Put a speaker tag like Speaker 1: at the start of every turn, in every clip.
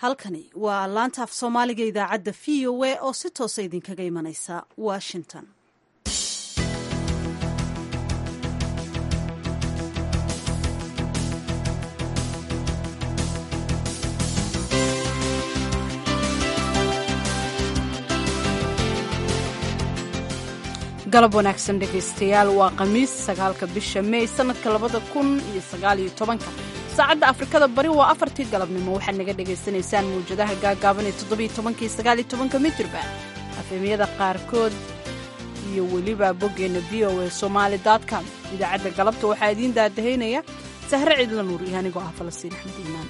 Speaker 1: halkani waa laanta af soomaaliga idaacadda v o a oo si toosa idinkaga imanaysa washington
Speaker 2: galab wanaagsan dhegaystayaal waa khamiis sagaalka bisha mey sanadka labada kun iyo sagaal iyo tobanka saacadda afrikada bari waa afartii galabnimo waxaad naga dhagaysanaysaan mawjadaha gaagaaban ee toddobiyo tobankii sagaaliyo tobanka mitirba afemyada qaarkood iyo weliba boggeenna v o a somaali com idaacadda galabta waxaa idiin daadahaynaya sahre ciidla nuur iyo anigoo ah falastiin axmed iimaan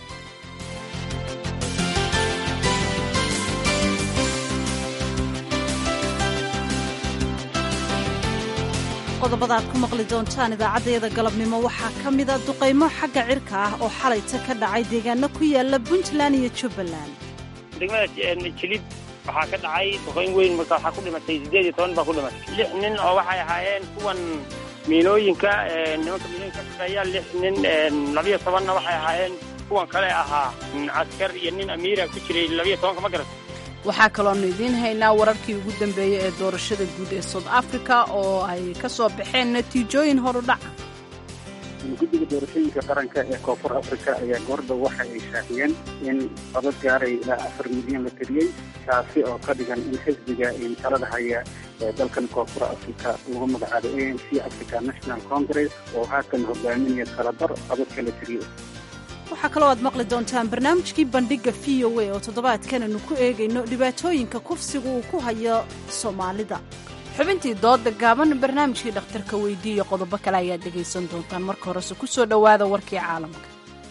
Speaker 1: qodobada aad ku maqli doontaan idaacaddayada galabnimo waxaa ka mida duqaymo xagga cirka ah oo xalayta ka dhacay deegaano ku yaala puntland iyo jubbaland
Speaker 3: degmada jilib waxaa ka dhacay duqayn weyn marka waxaa ku dhimatay siddeed iyo toban baa ku dhimatay lix nin oo waxay ahaayeen kuwan miinooyinka nimanka miinooyinka ka shaqeeya lix nin labiyo tobanna waxay ahaayeen kuwan kale ahaa caskar iyo nin amiira ku jiray labiyo tobanka ma garata
Speaker 2: waxaa kaloonu idiin haynaa wararkii ugu dambeeyey ee doorashada guud ee south africa oo ay ka soo baxeen natiijooyin horudhaca
Speaker 4: guddiga doorashooyinka qaranka ee koonfur africa ayaa goordhow waxa ay shaaciyeen in codad gaaray ilaa afar milyan la tiriyey taasi oo ka dhigan in xisbiga talada haya ee dalkan koonfur africa lagu magacaabo a n c africa national congress oo haatan hogaaminaya talabar codadka la tiriyey
Speaker 1: waxaa kaloo aad maqli doontaan barnaamijkii bandhigga v o a oo toddobaadkan aynu ku eegayno dhibaatooyinka kufsiga uu ku hayo soomaalida
Speaker 2: xubintii dooda gaaban barnaamijkii dhakhtarka weydiiya qodobo kale ayaad dhegaysan doontaan marka horese ku soo dhowaada warkii caalamka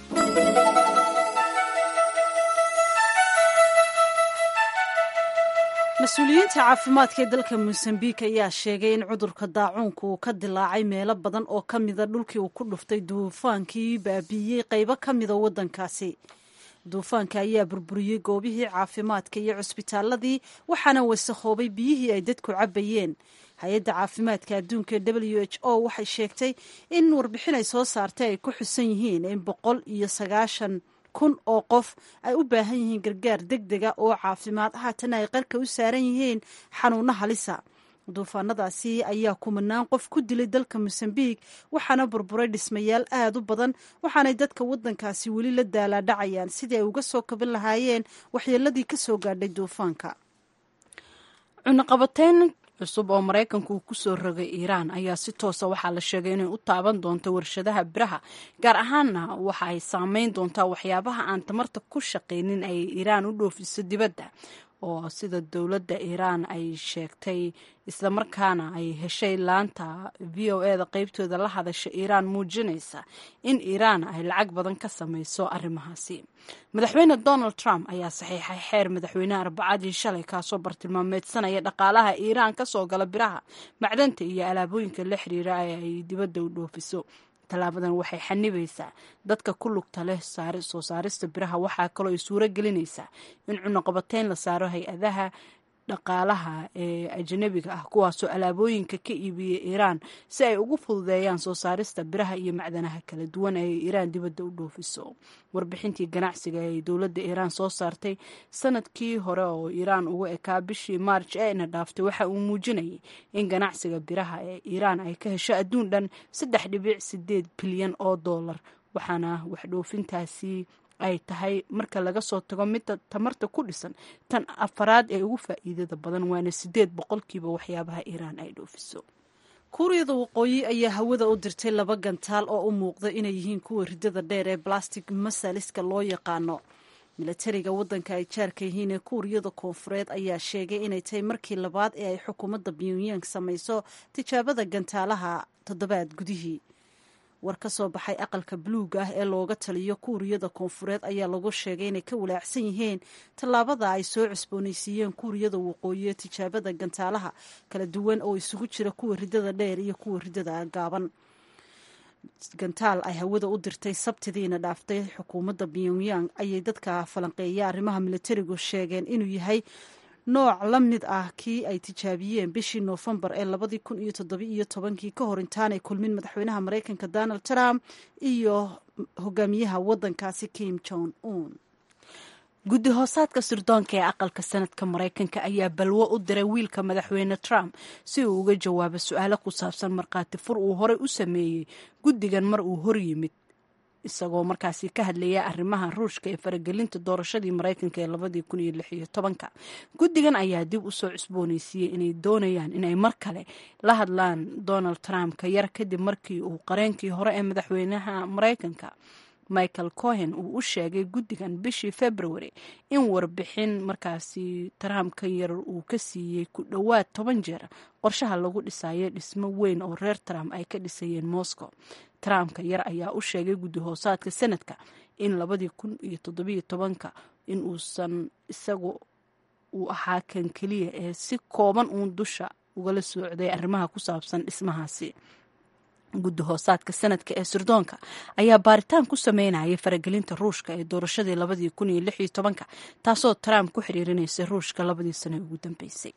Speaker 1: mas-uuliyiinta caafimaadka ee dalka mosambiik ayaa sheegay in cudurka daacuunka uu ka dilaacay meelo badan oo ka mida dhulkii uu ku dhuftay duufaankii baabiiyey qaybo ka mida waddankaasi duufaanka ayaa burburiyey goobihii caafimaadka iyo cusbitaaladii waxaana wasakhoobay biyihii ay dadku cabbayeen hay-adda caafimaadka adduunka w h o waxay sheegtay in warbixin ay soo saartay ay ku xusan yihiin in boqol iyo sagaashan kun oo qof ay u baahan yihiin gargaar deg dega oo caafimaad haatana ay qarka u saaran yihiin xanuuno halisa duufaanadaasi ayaa kumanaan qof ku dilay dalka mosambiik waxaana burburay dhismayaal aad u badan waxaanay dadka waddankaasi weli la daalaadhacayaan sidii ay uga soo kaban lahaayeen waxyeeladii ka soo gaadhay duufaanka
Speaker 2: cunaqabateyn cusub oo maraykanku uu ku soo rogay iiraan ayaa si toosa waxaa la sheegay inay u taaban doonto warshadaha biraha gaar ahaanna waxa ay saameyn doontaa waxyaabaha aan tamarta ku shaqaynin ay iiraan u dhoofiso dibadda oo sida dowladda iiraan ay sheegtay islamarkaana ay heshay laanta v o e da qeybtooda la hadasha iiraan muujinaysa in iiraan ay lacag badan ka samayso arrimahaasi madaxweyne donald trump ayaa saxiixay xeer madaxweyneha arbacadii shalay kaasoo bartilmaameedsanaya dhaqaalaha iiraan ka soo gala biraha macdanta iyo alaabooyinka la xiriira ee ay dibadda u dhoofiso tallaabadan waxay xanibaysaa dadka ku lugta leh soo saarista biraha waxaa kaloo ay suuro gelinaysaa in cunaqabateyn la saaro hay-adaha dhaqaalaha ee ajanabiga ah kuwaasoo alaabooyinka ka iibiya iiraan si ay ugu fududeeyaan soo saarista biraha iyo macdanaha kala duwan ee iiraan dibadda u dhoofiso warbixintii ganacsiga ee dowladda iiraan soo saartay sanadkii hore oo iiraan uga ekaa bishii maarj eena dhaaftay waxa uu muujinayay in ganacsiga biraha ee iiraan ay ka hesho adduun dhan saddex dhibic sideed bilyan oo dollar waxaana waxdhoofintaasi ay tahay marka laga soo tago midda tamarta ku dhisan tan afaraad ee ugu faa'iidada badan waana sideed boqolkiiba waxyaabaha iiraan ay dhoofiso
Speaker 1: kuuriyada waqooyi ayaa hawada u dirtay laba gantaal oo u muuqda inay yihiin kuwa ridada dheer ee balastic masaliska loo yaqaano milatariga waddanka ay jaarka yihiin ee kuuriyada koonfureed ayaa sheegay inay tahay markii labaad ee ay xukuumadda pyongyang samayso tijaabada gantaalaha toddobaad gudihii war ka soo baxay aqalka buluuga ah ee looga taliyo kuuriyada koonfureed ayaa lagu sheegay inay ka walaacsan yihiin tallaabada ay soo cusboonaysiiyeen kuuriyada waqooyi ee tijaabada gantaalaha kala duwan oo isugu jira kuwa ridada dheer iyo kuwa ridada gaaban gantaal ay hawada u dirtay sabtidiina dhaaftay xukuumadda pyongyang ayay dadka falanqeeya arrimaha militarigu sheegeen inuu yahay nooc la mid ah kii ay tijaabiyeen bishii noofembar ee labadii kun iyo toddobiiyo tobankii ka hor intaanay kulmin madaxweynaha maraykanka donald trump iyo hogaamiyaha waddankaasi kim jong un
Speaker 2: guddi hoosaadka sirdoonka ee aqalka sanadka maraykanka ayaa balwo u diray wiilka madaxweyne trump si uu uga jawaabo su-aalo ku saabsan markhaati fur uu horey u sameeyey guddigan mar uu hor yimid isagoo markaasi ka hadlaya arrimaha ruushka ee faragelinta doorashadii maraykanka ee labadii kun iyo lix iyo tobanka guddigan ayaa dib usoo cusbooneysiiyey inay doonayaan inay mar kale la hadlaan donald trump ka yar kadib markii uu qareenkii hore ee madaxweynaha maraykanka michael cohen uu u sheegay guddigan bishii february in warbixin markaasi trump ka yar uu ka siiyey ku dhowaad toban jeer qorshaha lagu dhisayo dhismo weyn oo reer trump ay ka dhisayeen moscow trumpka yar ayaa u sheegay guddi hoosaadka sanadka in labadii kun iyo toddobiyo tobanka in uusan isagu uu ahaa kan keliya ee si kooban uun dusha ugala socday arrimaha ku saabsan dhismahaasi guddi hoosaadka sanadka ee sirdoonka ayaa baaritaan ku sameynayay faragelinta ruushka ee doorashadii labadii kun iyo lix iyo tobanka taasoo trump ku xiriirinaysay ruushka labadii sano ee ugu dambeysay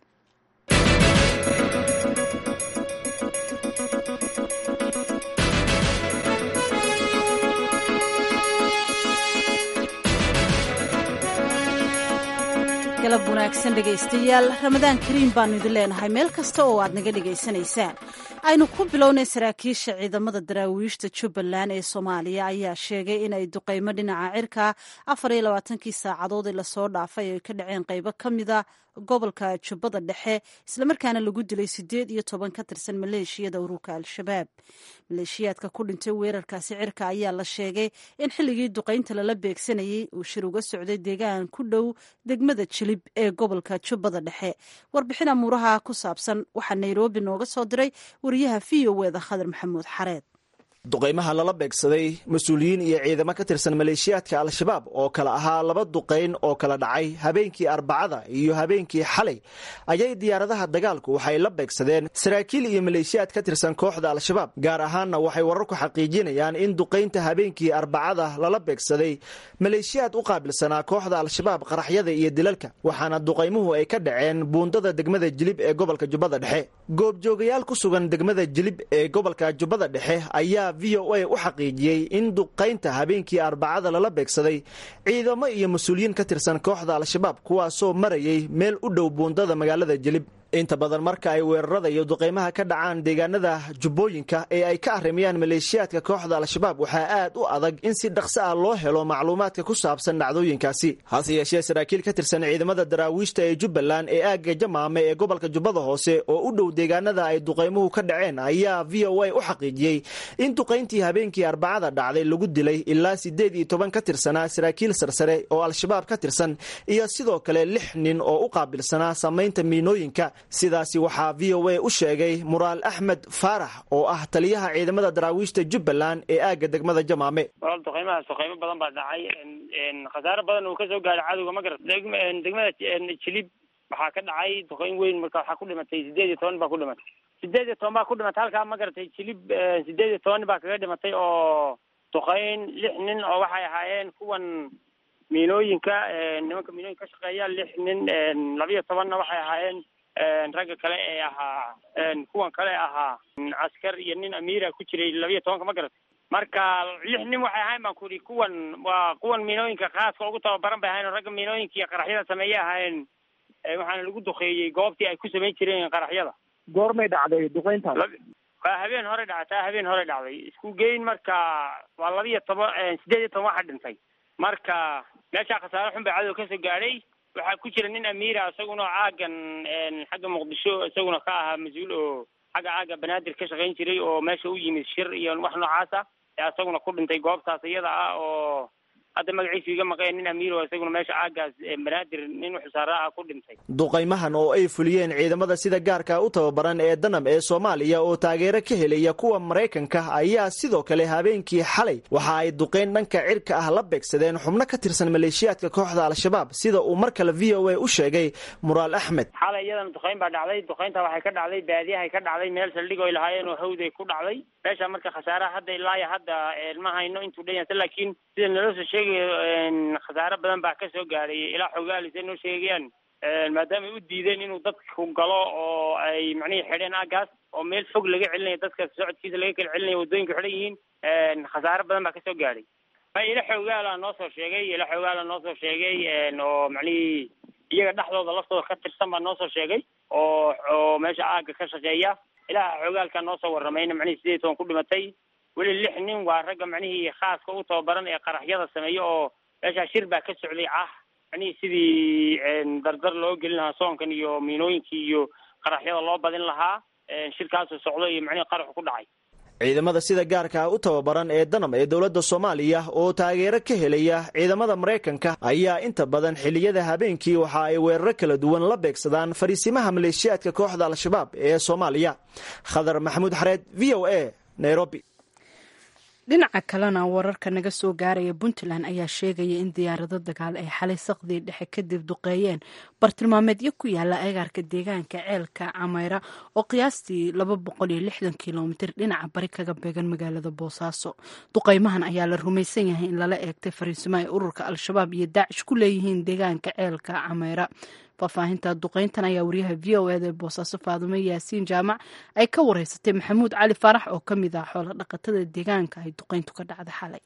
Speaker 1: galab wanaagsan dhegaystayaal ramadaan kariim baanu idin leenahay meel kasta oo aad naga dhegaysanaysaan aynu ku bilownay saraakiisha ciidamada daraawiishta jubbaland ee soomaaliya ayaa sheegay inay duqeymo dhinaca cirka afar iyo labaatankii saacadood ee lasoo dhaafay ay ka dhaceen qeybo ka mida gobolka jubbada dhexe islamarkaana lagu dilay sideed iyo toban ka tirsan maleeshiyada ururka al-shabaab maleeshiyaadka ku dhintay weerarkaasi cirka ayaa la sheegay in xilligii duqeynta lala beegsanayey uu shir uga socday deegaan ku dhow degmada jilib ee gobolka jubbada dhexe warbixin amuuraha ku saabsan waxaa nairobi nooga soo diray wariyaha v o eda khadar maxamuud xareed
Speaker 5: duqaymaha lala beegsaday mas-uuliyiin iyo ciidamo ka tirsan maleeshiyaadka al-shabaab oo kale ahaa laba duqayn oo kala dhacay habeenkii arbacada iyo habeenkii xalay ayay diyaaradaha dagaalku waxay la beegsadeen saraakiil iyo maleeshiyaad ka tirsan kooxda al-shabaab gaar ahaanna waxay wararku xaqiijinayaan in duqaynta habeenkii arbacada lala beegsaday maleeshiyaad u qaabilsanaa kooxda al-shabaab qaraxyada iyo dilalka waxaana duqaymuhu ay ka dhaceen buundada degmada jilib ee gobolka jubbada dhexe goobjoogayaal ku sugan degmada jilib ee gobolka jubbada dhexe ayaa v o a u xaqiijiyey in duqaynta habeenkii arbacada lala beegsaday ciidamo iyo mas-uuliyiin ka tirsan kooxda al-shabaab kuwaasoo marayay meel u dhow buundada magaalada jilib inta badan marka ay weerarada iyo duqaymaha ka dhacaan deegaanada jubbooyinka ee ay ka arrimayaan maleeshiyaadka kooxda al-shabaab waxaa aad u adag in si dhaqso ah loo helo macluumaadka ku saabsan dhacdooyinkaasi hase yeeshee saraakiil ka tirsan ciidamada daraawiishta ee jubbaland ee aagga jamaame ee gobolka jubbada hoose oo u dhow deegaanada ay duqaymuhu ka dhaceen ayaa v o a u xaqiijiyey in duqayntii habeenkii arbacada dhacday lagu dilay ilaa siddeed iyo toban ka tirsanaa saraakiil sarsare oo al-shabaab ka tirsan iyo sidoo kale lix nin oo u qaabilsanaa samaynta miinooyinka sidaasi waxaa v o a u sheegay muraal axmed faarax oo ah taliyaha ciidamada daraawiishta jubbaland ee aagga degmada jamaame
Speaker 3: walaal duqeymahaas duqeymo badan baa dhacay khasaare badan uu kasoo gaaray cadowga ma garat degmada jilib waxaa ka dhacay duqeyn weyn marka waxaa ku dhimatay sideed iyo toban baa ku dhimatay sideed iyo toban baa ku dhimatay halkaa ma garatay jilib sideed iyo toban baa kaga dhimatay oo duqeyn lix nin oo waxay ahaayeen kuwan miinooyinka nimanka miinooyinka ka shaqeeya lix nin labiyo tobanna waxay ahaayeen ragga kale ee ahaa kuwan kale ahaa askar iyo nin amiira ku jiray labiyo tobanka ma garatay marka lix nin waxay ahayn baan ku ihi kuwan waa kuwan miinooyinka khaaska ugu tababaran bay ahayen oo ragga miinooyinka iyo qaraxyada sameeyey ahaayeen waxaana lagu duqeeyey goobtii ay ku samayn jireen qaraxyada
Speaker 6: goormay dhacday duqeyntaas
Speaker 3: waa habeen hore dhactaa habeen hore dhacday isku geyn marka waa labiyo toban sideed iyo toban waxa dhintay marka meeshaa khasaare xun baa cadow kasoo gaadhay waxaa ku jira nin amiira isaguna caagan xagga muqdisho isaguna ka ahaa mas-uul oo xagga caaga banaadir ka shaqayn jiray oo meesha u yimid shir iyo wax noocaasa ee isaguna ku dhintay goobtaas iyada ah oo hadda magaciisu iga maqeen nin amiir oo isaguna meesha caagaas banaadir nin xusaara ah ku dhintay
Speaker 5: duqaymahan oo ay fuliyeen ciidamada sida gaarka u tababaran ee danab ee soomaaliya oo taageero ka helaya kuwa maraykanka ayaa sidoo kale habeenkii xalay waxa ay duqayn dhanka cirka ah la beegsadeen xubno ka tirsan maleeshiyaadka kooxda al-shabaab sida uu mar kale v o a u sheegay muraal axmed
Speaker 3: xalay iyadana duqayn baa dhacday duqaynta waxay ka dhacday baadiyahay ka dhacday meel saldhig oy lahaayeen oo hawday ku dhacday meesha marka khasaaraha hadda ilaayo hadda ma hayno intuu dhan yahay laakiin sida naloo soo sheegay khasaare badan baa ka soo gaadhay ilaa xogaalis ay noo sheegayaan maadaama ay u diideen inuu dadku galo oo ay macnihii xidheen aagaas oo meel fog laga celinayo dadka socodkiisa laga kala celinayo waddooyinka xidhan yihiin khasaare badan baa ka soo gaadhay ila xoogaala noo soo sheegay ila xoogaala noo soo sheegay oo macnihii iyaga dhexdooda laftooda ka tirsan baa noo soo sheegay oo oo meesha aaga ka shaqeeya ilaha xoogaalka noo soo waramayna macnihii sideed toban ku dhimatay weli lix nin waa ragga macnihii khaaska u tababaran ee qaraxyada sameeya oo meeshaa shir baa ka socday ah macnihii sidii dardar loo gelin lahaa soonkan iyo miinooyinkii iyo qaraxyada loo badin lahaa shirkaasuu socdo iyo macnihii qaraxu ku dhacay
Speaker 5: ciidamada sida gaarka ah u tababaran ee danam ee dowladda soomaaliya oo taageero ka helaya ciidamada maraykanka ayaa inta badan xilliyada habeenkii waxa ay weeraro kala duwan la beegsadaan fariisimaha maleeshiyaadka kooxda al-shabaab ee soomaaliya khadar maxamuud xareed v o a nairobi
Speaker 2: dhinaca kalena wararka naga soo gaaraya puntland ayaa sheegaya in diyaarado dagaal ay xalay saqdii dhexe kadib duqeeyeen bartilmaameedyo ku yaala agaarka deegaanka ceelka cameyra oo qiyaastii laba boqol iyo lixdan kilomitir dhinaca bari kaga beegan magaalada boosaaso duqeymahan ayaa la rumaysan yahay in lala eegtay fariisimo ay ururka al-shabaab iyo daacish ku leeyihiin deegaanka ceelka cameyra faahfaahinta duqeyntan ayaa wariyaha v o eda ee boosaaso faadume yaasiin jaamac ay ka wareysatay maxamuud cali faarax oo ka mid ah xoola dhaqatada deegaanka ay duqeyntu ka dhacda xalay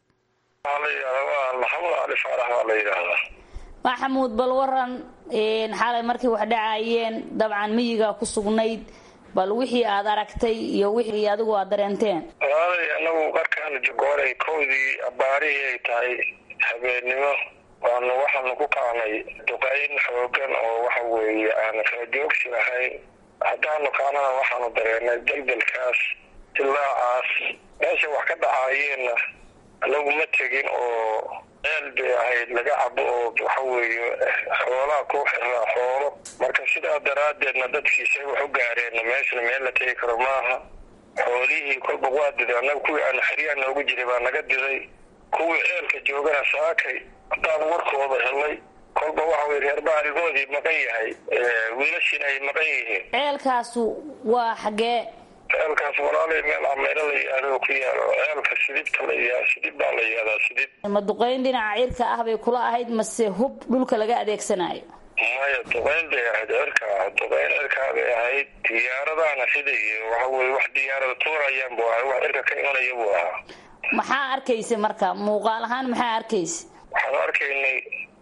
Speaker 7: maxamuud cali faarax waa la yidhaahdaa
Speaker 8: maxamuud bal waran xalay markay wax dhacayeen dabcan miyiga ku sugnayd bal wixii aad aragtay iyo wixii adigu aad dareenteen
Speaker 7: walaalay anagu qarkaan jogooray kowdii abaarihii ay tahay habeennimo waanu waxaanu ku kaanay duqayn xoogan oo waxa weeye aan kala joogsi lahayn haddaanu kaanana waxaanu dareenay deldelkaas dilaacaas meesha wax ka dhacaayeenna anagu ma tegin oo ceel bay ahayd laga cabo oo waxa weeye xoolaha ku xiraa xoolo marka sidaa daraaddeedna dadkiisay wax u gaareenna meeshana meel la tegi karo maaha xoolihii kolba waa diday annaga kuwii aan xeryaha noogu jiray baa naga diday kuwii ceelka joogana saakay haddaan warkooda helay kolba waxa weye reer baarigoodii maqan yahay wiilashiina ay maqan yihiin
Speaker 8: ceelkaasu waa xaggee
Speaker 7: ceelkaas walaalay meel cameyro la yihahdo ku yaalo ceelka sidibta la yihah sidib baa la yihahdaa sidib
Speaker 8: ma duqeyn dhinaca cirka ah bay kula ahayd mase hub dhulka laga adeegsanayo
Speaker 7: maya duqeyn bay ahayd cirka ah duqeyn cirkaa bay ahayd diyaaradaana siday waxa weye wax diyaarada tuurayaan buu ahay wax cirka ka imanaya buu ahaa
Speaker 8: maxaa arkaysa marka muuqaal ahaan maxaa arkaysa
Speaker 7: waxaanu arkaynay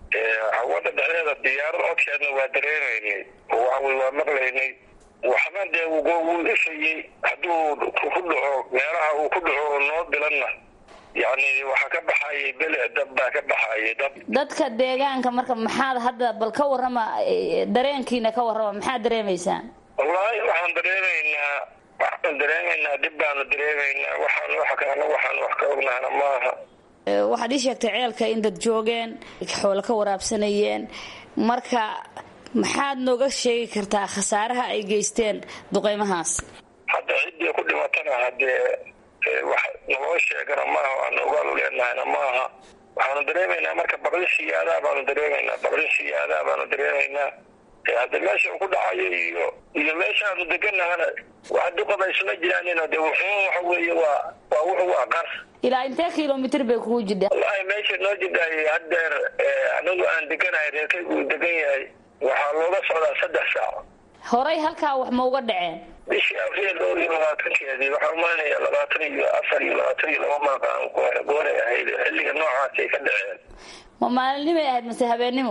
Speaker 7: hawada dhexdeeda diyaarada codkeedna waa dareemaynay oo waxa weye waa maqlaynay waxna dee wuu ifayey hadduu ku dhaco meelaha uu ku dhaco oo noo bilanna yacni waxaa ka baxayay bele dab baa ka baxayay dab
Speaker 8: dadka deegaanka marka maxaad hadda bal ka warrama dareenkiina ka warrama maxaad dareemaysaan
Speaker 7: wallaahi waxaan dareemaynaa waxaan dareemaynaa dib baanu dareemaynaa waxaan wax kalena waxaan wax ka ognahana maaha
Speaker 8: waxaad ii sheegtay ceelka in dad joogeen xoolo ka waraabsanayeen marka maxaad nooga sheegi kartaa khasaaraha ay geysteen duqeymahaas
Speaker 7: hadda ciddii ku dhimatana haddee wax naloo sheegana maaha waanu ogaal u leenahayna maaha waxaanu dareemaynaa marka baqli siyaadaa baanu dareemaynaa baqli siyaadaa baanu dareemaynaa hadda meesha uu ku dhacayo iyo iyo meesha aanu deganahana wax duqaba isma jiraanin de wuxuu waxa weeye waa waa wuxu waa qar
Speaker 8: ilaa intee kilomitr bay kugu jidha
Speaker 7: wallahi meesha noo jidhaay haddeer anagu aan deganahay reerkay uu degan yahay waxaa looga socdaa saddex saac
Speaker 8: horay halkaa wax ma uga dhaceen
Speaker 7: bishii abriil dhowr iyo labaatankeedii waxaa umaynaya labaatan iyo afar iyo labaatan iyo laba maaqaan gooray ahayd xilliga noocaasay ka dhaceen
Speaker 8: ma maalinimay ahayd mase habeennimo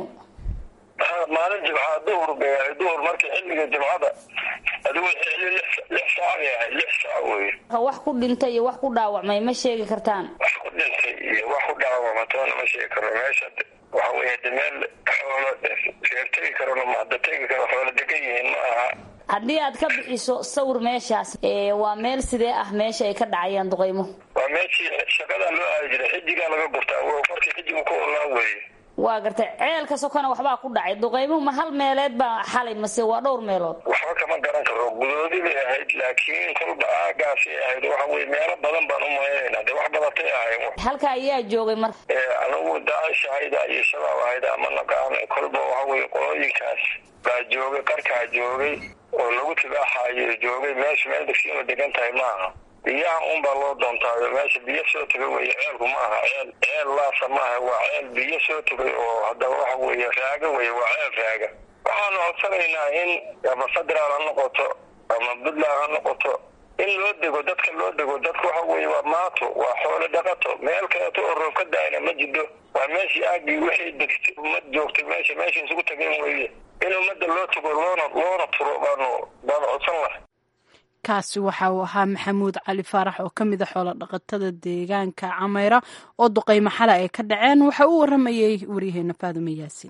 Speaker 7: ha maalin jimcaa duhur bay ahayd duhur markii xilliga jimcada adigu xilli lix saac bay ahayd lix saac wey
Speaker 8: wax ku dhintay iyo wax ku dhaawacmay ma sheegi kartaan
Speaker 7: wax ku dhintay iyo wax ku dhaawacma toona ma sheegi karo meesha waxa weeye de meel xoolo reer tegi karona mahada tegi karo xoolo degan yihiin ma aha
Speaker 8: haddii aad ka bixiso sawir meeshaas waa meel sidee ah meesha ay ka dhacayaan duqeymuhu
Speaker 7: waa meeshii shaqadaa loo aadi jiray xijigaa laga gurtaa markii xijigu ku olaa weeye
Speaker 8: waa gartay ceelka sokona waxbaa ku dhacay duqeymuhu ma hal meeleed baa xalay mase waa dhowr meelood
Speaker 7: waxba kama garan karo gudoodi bay ahayd laakiin kolba aagaasay ahayd waxa weye meelo badan baan u maynayna de wax badatay ahayn
Speaker 8: halka ayaa joogay marka
Speaker 7: anigu daacish ahayda iyo shabaab ahayda ama naqaana kolba waxa weye qolooyinkaas baa joogay qarkaa joogay oo lagu tibaaxayo joogay meesha meel degsiima degan tahay maaha biyaha un baa loo doontaayo meesha biyo soo tegay wey ceelku ma aha ceel ceel laasa maaha waa ceel biyo soo tegay oo haddaba waxa weeye raaga wey waa ceel raaga waxaanu codsanaynaa in ama federaal ha noqoto ama puntland ha noqoto in loo dego dadka loo dego dadka waxa weeye waa maato waa xoolo dhaqato meel kaleeto oo roob ka daayna ma jidho waa meeshii aagii wixii degtay ummad joogtay meesha meesha isugu tageen weeye in ummadda loo tago loona loona turo baanu baanu codsan lahay
Speaker 2: kaasi waxa uu ahaa maxamuud cali faarax oo ka mid a xoolo dhaqatada deegaanka cameyra oo duqeymo xale ay ka dhaceen waxa uu waramayey waryaheena faadume yaasiin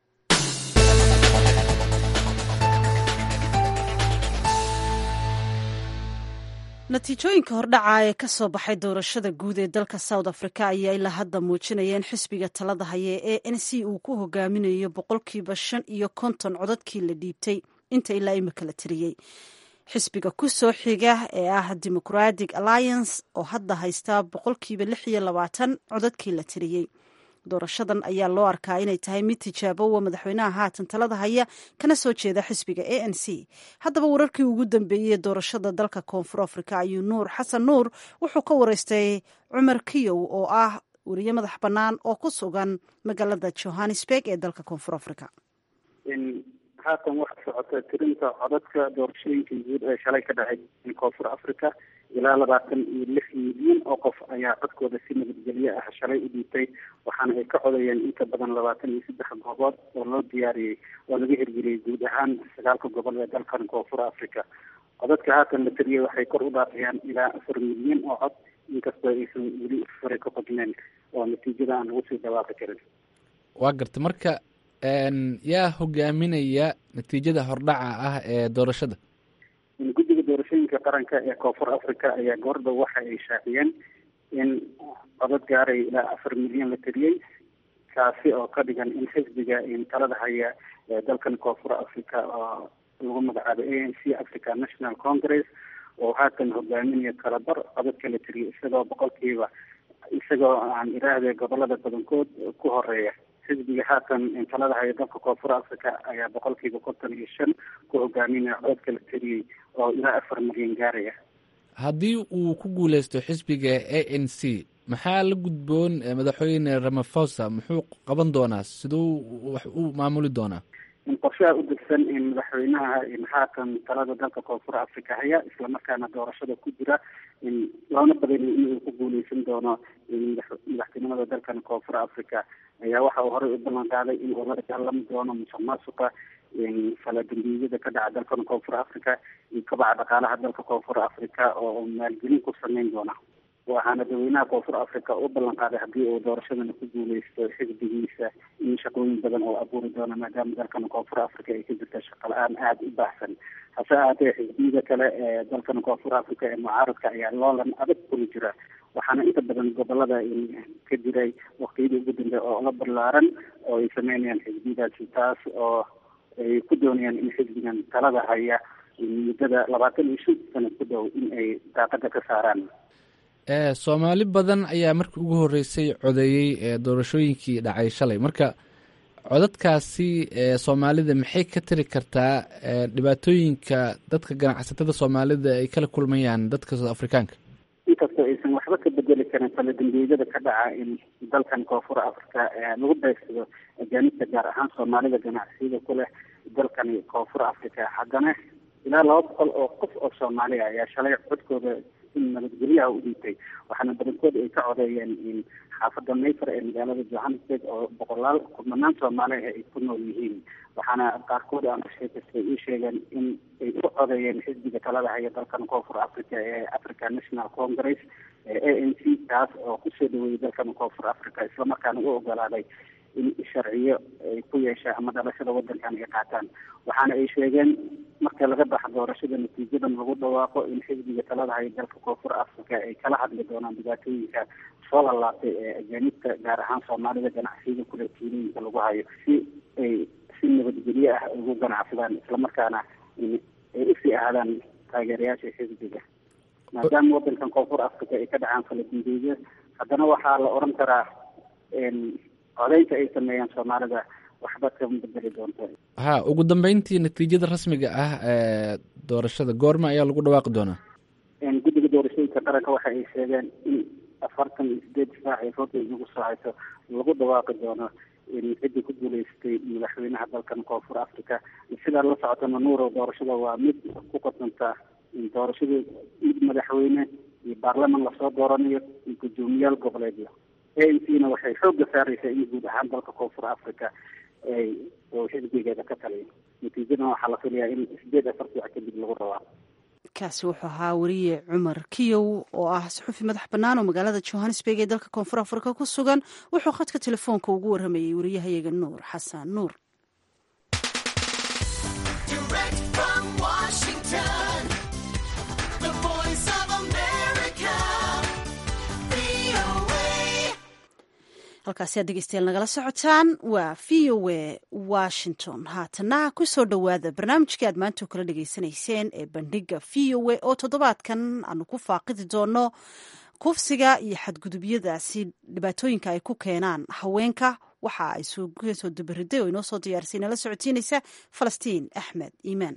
Speaker 1: natiijooyinka hordhaca ee ka soo baxay doorashada guud ee dalka south africa ayaa ilaa hadda muujinaya in xisbiga talada haya ee n c uu ku hogaaminayo boqolkiiba shan iyo konton codadkii la dhiibtay inta ilaa imika la tiriyey xisbiga ku soo xiga ee ah democratic alliance oo hadda haysta boqolkiiba lix iyo labaatan codadkii la tiriyey doorashadan ayaa loo arkaa inay tahay mid tijaabowa madaxweynaha haatan talada haya kana soo jeeda xisbiga a n c haddaba wararkii ugu dambeeyey doorashada dalka koonfur africa ayuu nuur xasan nuur wuxuu ka wareystay cumar kiyow oo ah weriye madax bannaan oo ku sugan magaalada johannesburg ee dalka koonfur africa
Speaker 4: haatan waxaa socota tirinta codadka doorashooyinka guud ee shalay ka dhacay koonfur africa ilaa labaatan iyo lix milyan oo qof ayaa codkooda si nabadgelyo ah shalay u dhiibtay waxaana ay ka codayeen inta badan labaatan iyo saddex goobood oo loo diyaariyey oo laga hirgeliyey guud ahaan sagaalka gobol ee dalkan koonfur africa codadka haatan la tiriyey waxay kor u dhaafayaan ilaa afar milyan oo cod inkastoo aysan weli fure ka qodneen oo natiijada aan lagu sii dhawaaqi karin
Speaker 9: waa garta marka yaa hogaaminaya natiijada hordhaca ah ee doorashada
Speaker 4: guddiga doorashooyinka qaranka ee koonfur africa ayaa goordha waxa ay shaaciyeen in codad gaaray ilaa afar milyan la tiriyey kaasi oo ka dhigan in xisbiga talada haya ee dalkan koonfur africa oo lagu magacaabo a n c africa national congress oo haatan hogaaminaya kalabar codadka la tiriyey isagoo boqolkiiba isagoo aan iraahde gobolada badankood ku horeeya xisbiga haatan talada haya dalka koonfur africa ayaa boqolkiiba konton iyo shan ku hogaaminaya codadka la tiriyey oo ilaa afar milyan gaaraya
Speaker 9: haddii uu ku guuleysto xisbiga a n c maxaa la gudboon madaxweyne ramafosa muxuu qaban doonaa siduu wax u maamuli doonaa
Speaker 4: qorshaha u degsan in madaxweynaha haatan talada dalka koonfur africa haya islamarkaana doorashada ku jira in loona badanayo inuu ku guuleysan doono madaxtinimada dalkan koonfur africa ayaa waxa uu horey u ballan qaaday in uu la dagaalami doono musuq maasuqa faladambiyada ka dhaca dalkan koonfur africa iyo kabaca dhaqaalaha dalka koonfur africa oo maalgelin ku sameyn doona waxaana dadweynaha koonfur africa u ballan qaaday haddii uu doorashadana ku guuleysto xisbigiisa in shaqooyin badan oo abuuri doona maadaama dalkan koonfur africa ay ka jirta shaqa la-aan aada u baahsan hase ahaatee xisbiyada kale ee dalkan koonfur africa ee mucaaradka ayaa loolan adag kula jira waxaana inta badan gobolada ka jiray waktiyadii ugu dambe oo la ballaaran oo ay sameynayaan xisbiyadaasi taas oo ay ku doonayaan in xisbigan talada haya muddada labaatan iyo shan sano ku dhow in ay daaqada ka saaraan
Speaker 9: soomaali badan ayaa markii ugu horreysay codeeyey ee doorashooyinkii dhacay shalay marka codadkaasi soomaalida maxay ka tiri kartaa dhibaatooyinka dadka ganacsatada soomaalida ay kala kulmayaan dadka soud afrikaanka
Speaker 4: inkastoo aysan waxba ka bedeli karin faladambiyada ka dhaca in dalkan koonfur africa lagu beegsado ajaanibta gaar ahaan soomaalida ganacsiyada ku leh dalkani koonfur africa haddana ilaa laba boqol oo qof oo soomaaliya ayaa shalay codkooda in nabadgelyaha u dhiibtay waxaana badankood ay ka codeeyeen in xaafada mayfar ee magaalada johannesburg oo boqolaal kumanaan soomaali ah ay ku nool yihiin waxaana qaarkood aan sheekastay ii sheegeen in ay u codeeyeen xisbiga talada haya dalkan koonfur africa ee africa national congress ee a n c kaas oo kusoo dhaweeyey dalkan koonfur africa islamarkaana u ogolaaday in sharciyo ay ku yeeshaan ama dhalashada wadankan ay qaataan waxaana ay sheegeen marka laga baxa doorashada natiijadan lagu dhawaaqo in xisbiga talada haya dalka koonfur africa ay kala hadli doonaan dhibaatooyinka soo lalaabtay ee ajaanibta gaar ahaan soomaalida ganacsiyada kule tuulooyinka lagu hayo si ay si nabadgelyo ah ugu ganacsadaan islamarkaana ay usii ahaadaan taageerayaasha xisbiga maadaama wadankan koonfur africa ay ka dhacaan faladimbeedyo haddana waxaa la oran karaa codeynta ay sameeyaan soomaalida waxba kama bedeli doonto
Speaker 9: ha ugu dambeyntii natiijada rasmiga ah ee doorashada goorma ayaa lagu dhawaaqi doonaa
Speaker 4: guddiga doorashooyinka qaranka waxa ay sheegeen in afartan iyo sideed saac ay roodda inagu soo hayso lagu dhawaaqi doono ciddii ku guuleystay madaxweynaha dalkan koonfur africa sidaa la socotana nuuro doorashada waa mid ku qasanta doorashadii mid madaxweyne iyo baarlaman lasoo dooranayo iyo guddoomiyaal goboleedyo a n c na waxay xoogga saaraysaa in guud ahaan dalka koonfur africa ay oo xisbigeeda ka taliyo natiijadan waxaa la filayaa in sideed afartii wax kadib lagu rabaa
Speaker 1: kaasi wuxuu ahaa wariye cumar kiyow oo ah suxufi madax bannaan oo magaalada johannesburg ee dalka koonfur afrika ku sugan wuxuu khadka telefoonka ugu warramayay wariyahayaga nuur xasan nuur halkaasi aad dhegeystayaal nagala socotaan waa v o a washington haatana ku soo dhowaada barnaamijkii aad maanta kala dhegeysanayseen ee bandhiga v o a oo toddobaadkan aanu ku faaqidi doono kufsiga iyo xadgudubyadaasi dhibaatooyinka ay ku keenaan haweenka waxa ay soo dabariday oo inoo soo diyaarisay nala socotiinaysa falastiin axmed iimaan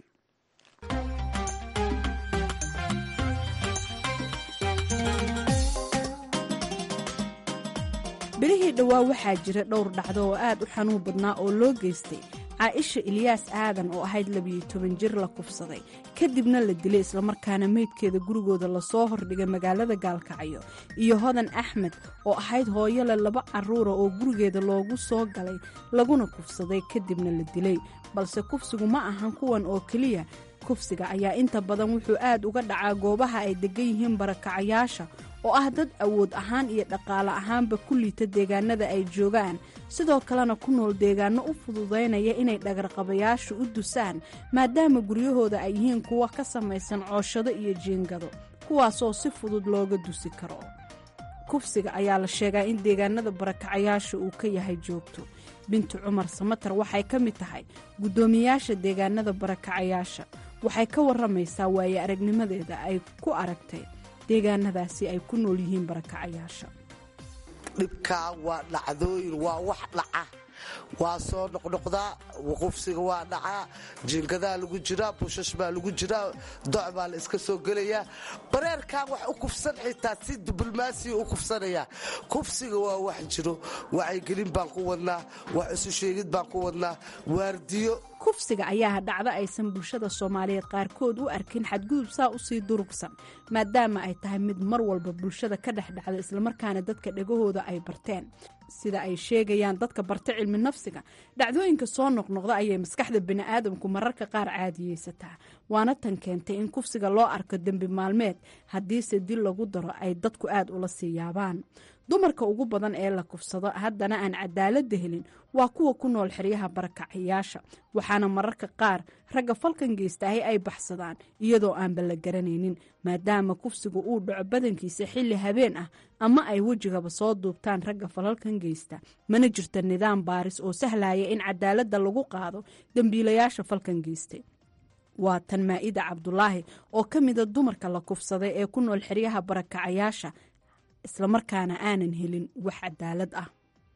Speaker 2: bilihii dhowaa waxaa jira dhowr dhacdo oo aad u xanuun badnaa oo loo geystay caaisha ilyaas aadan oo ahayd labiyo toban jir la kufsaday kadibna la dilay islamarkaana meydkeeda gurigooda lasoo hordhigay magaalada gaalkacyo iyo hodan axmed oo ahayd hooyo leh laba carruura oo gurigeeda loogu soo galay laguna kufsaday kadibna la dilay balse kufsigu ma ahan kuwan oo keliya kufsiga ayaa inta badan wuxuu aad uga dhacaa goobaha ay degan yihiin barakacayaasha oo ah dad awood ahaan iyo dhaqaale ahaanba ku liita deegaanada ay joogaan sidoo kalena ku nool deegaano u fududaynaya inay dhagarqabayaashu u dusaan maadaama guryahooda ay yihiin kuwa ka samaysan cooshado iyo jiingado kuwaasoo si fudud looga dusi karo kufsiga ayaa la sheegaa in deegaanada barakacayaasha uu ka yahay joogto bintu cumar samatar waxay ka mid tahay guddoomiyaasha deegaanada barakacayaasha waxay ka warramaysaa waaye aragnimadeeda ay ku aragtay deegaanadaasi ay ku nool yihiin barakacayaasha
Speaker 10: dhibkaa waa dhacdooyin waa wax dhaca waa soo noqnoqdaa qufsiga waa dhacaa jiingadaa lagu jiraa bushash baa lagu jiraa doc baa la iska soo gelayaa bareerkan wax u kufsan xitaa si diblomaasiya u kufsanayaa kufsiga waa wax jiro wacyigelin baan ku wadnaa wax isu sheegid baan ku wadnaa waardiyo
Speaker 2: kufsiga ayaa dhacdo aysan bulshada soomaaliyeed qaarkood u arkin xadgudub saa usii durugsan maadaama ay tahay mid mar walba bulshada ka dhex dhacda islamarkaana dadka dhegahooda ay barteen sida ay sheegayaan dadka barta cilmi nafsiga dhacdooyinka soo noqnoqda ayay maskaxda bini'aadamku mararka qaar caadiyeysataa waana tan keentay in kufsiga loo arko dembi maalmeed haddiise dil lagu daro ay dadku aad ula sii yaabaan dumarka ugu badan ee la kufsado haddana aan cadaaladda helin waa kuwa ku nool xeryaha barakacayaasha waxaana mararka qaar ragga falkan geystaahay ay baxsadaan iyadoo aanba la garanaynin maadaama kufsigu uu dhaco badankiisa xilli habeen ah ama ay wejigaba soo duubtaan ragga falalkan geysta mana jirto nidaam baaris oo sahlaya in cadaaladda lagu qaado dembiilayaasha falkan geystay waa tan maa'ida cabdulaahi oo ka mida dumarka la kufsaday ee ku nool xeryaha barakacayaasha islamarkaana aanan helin wax cadaalad ah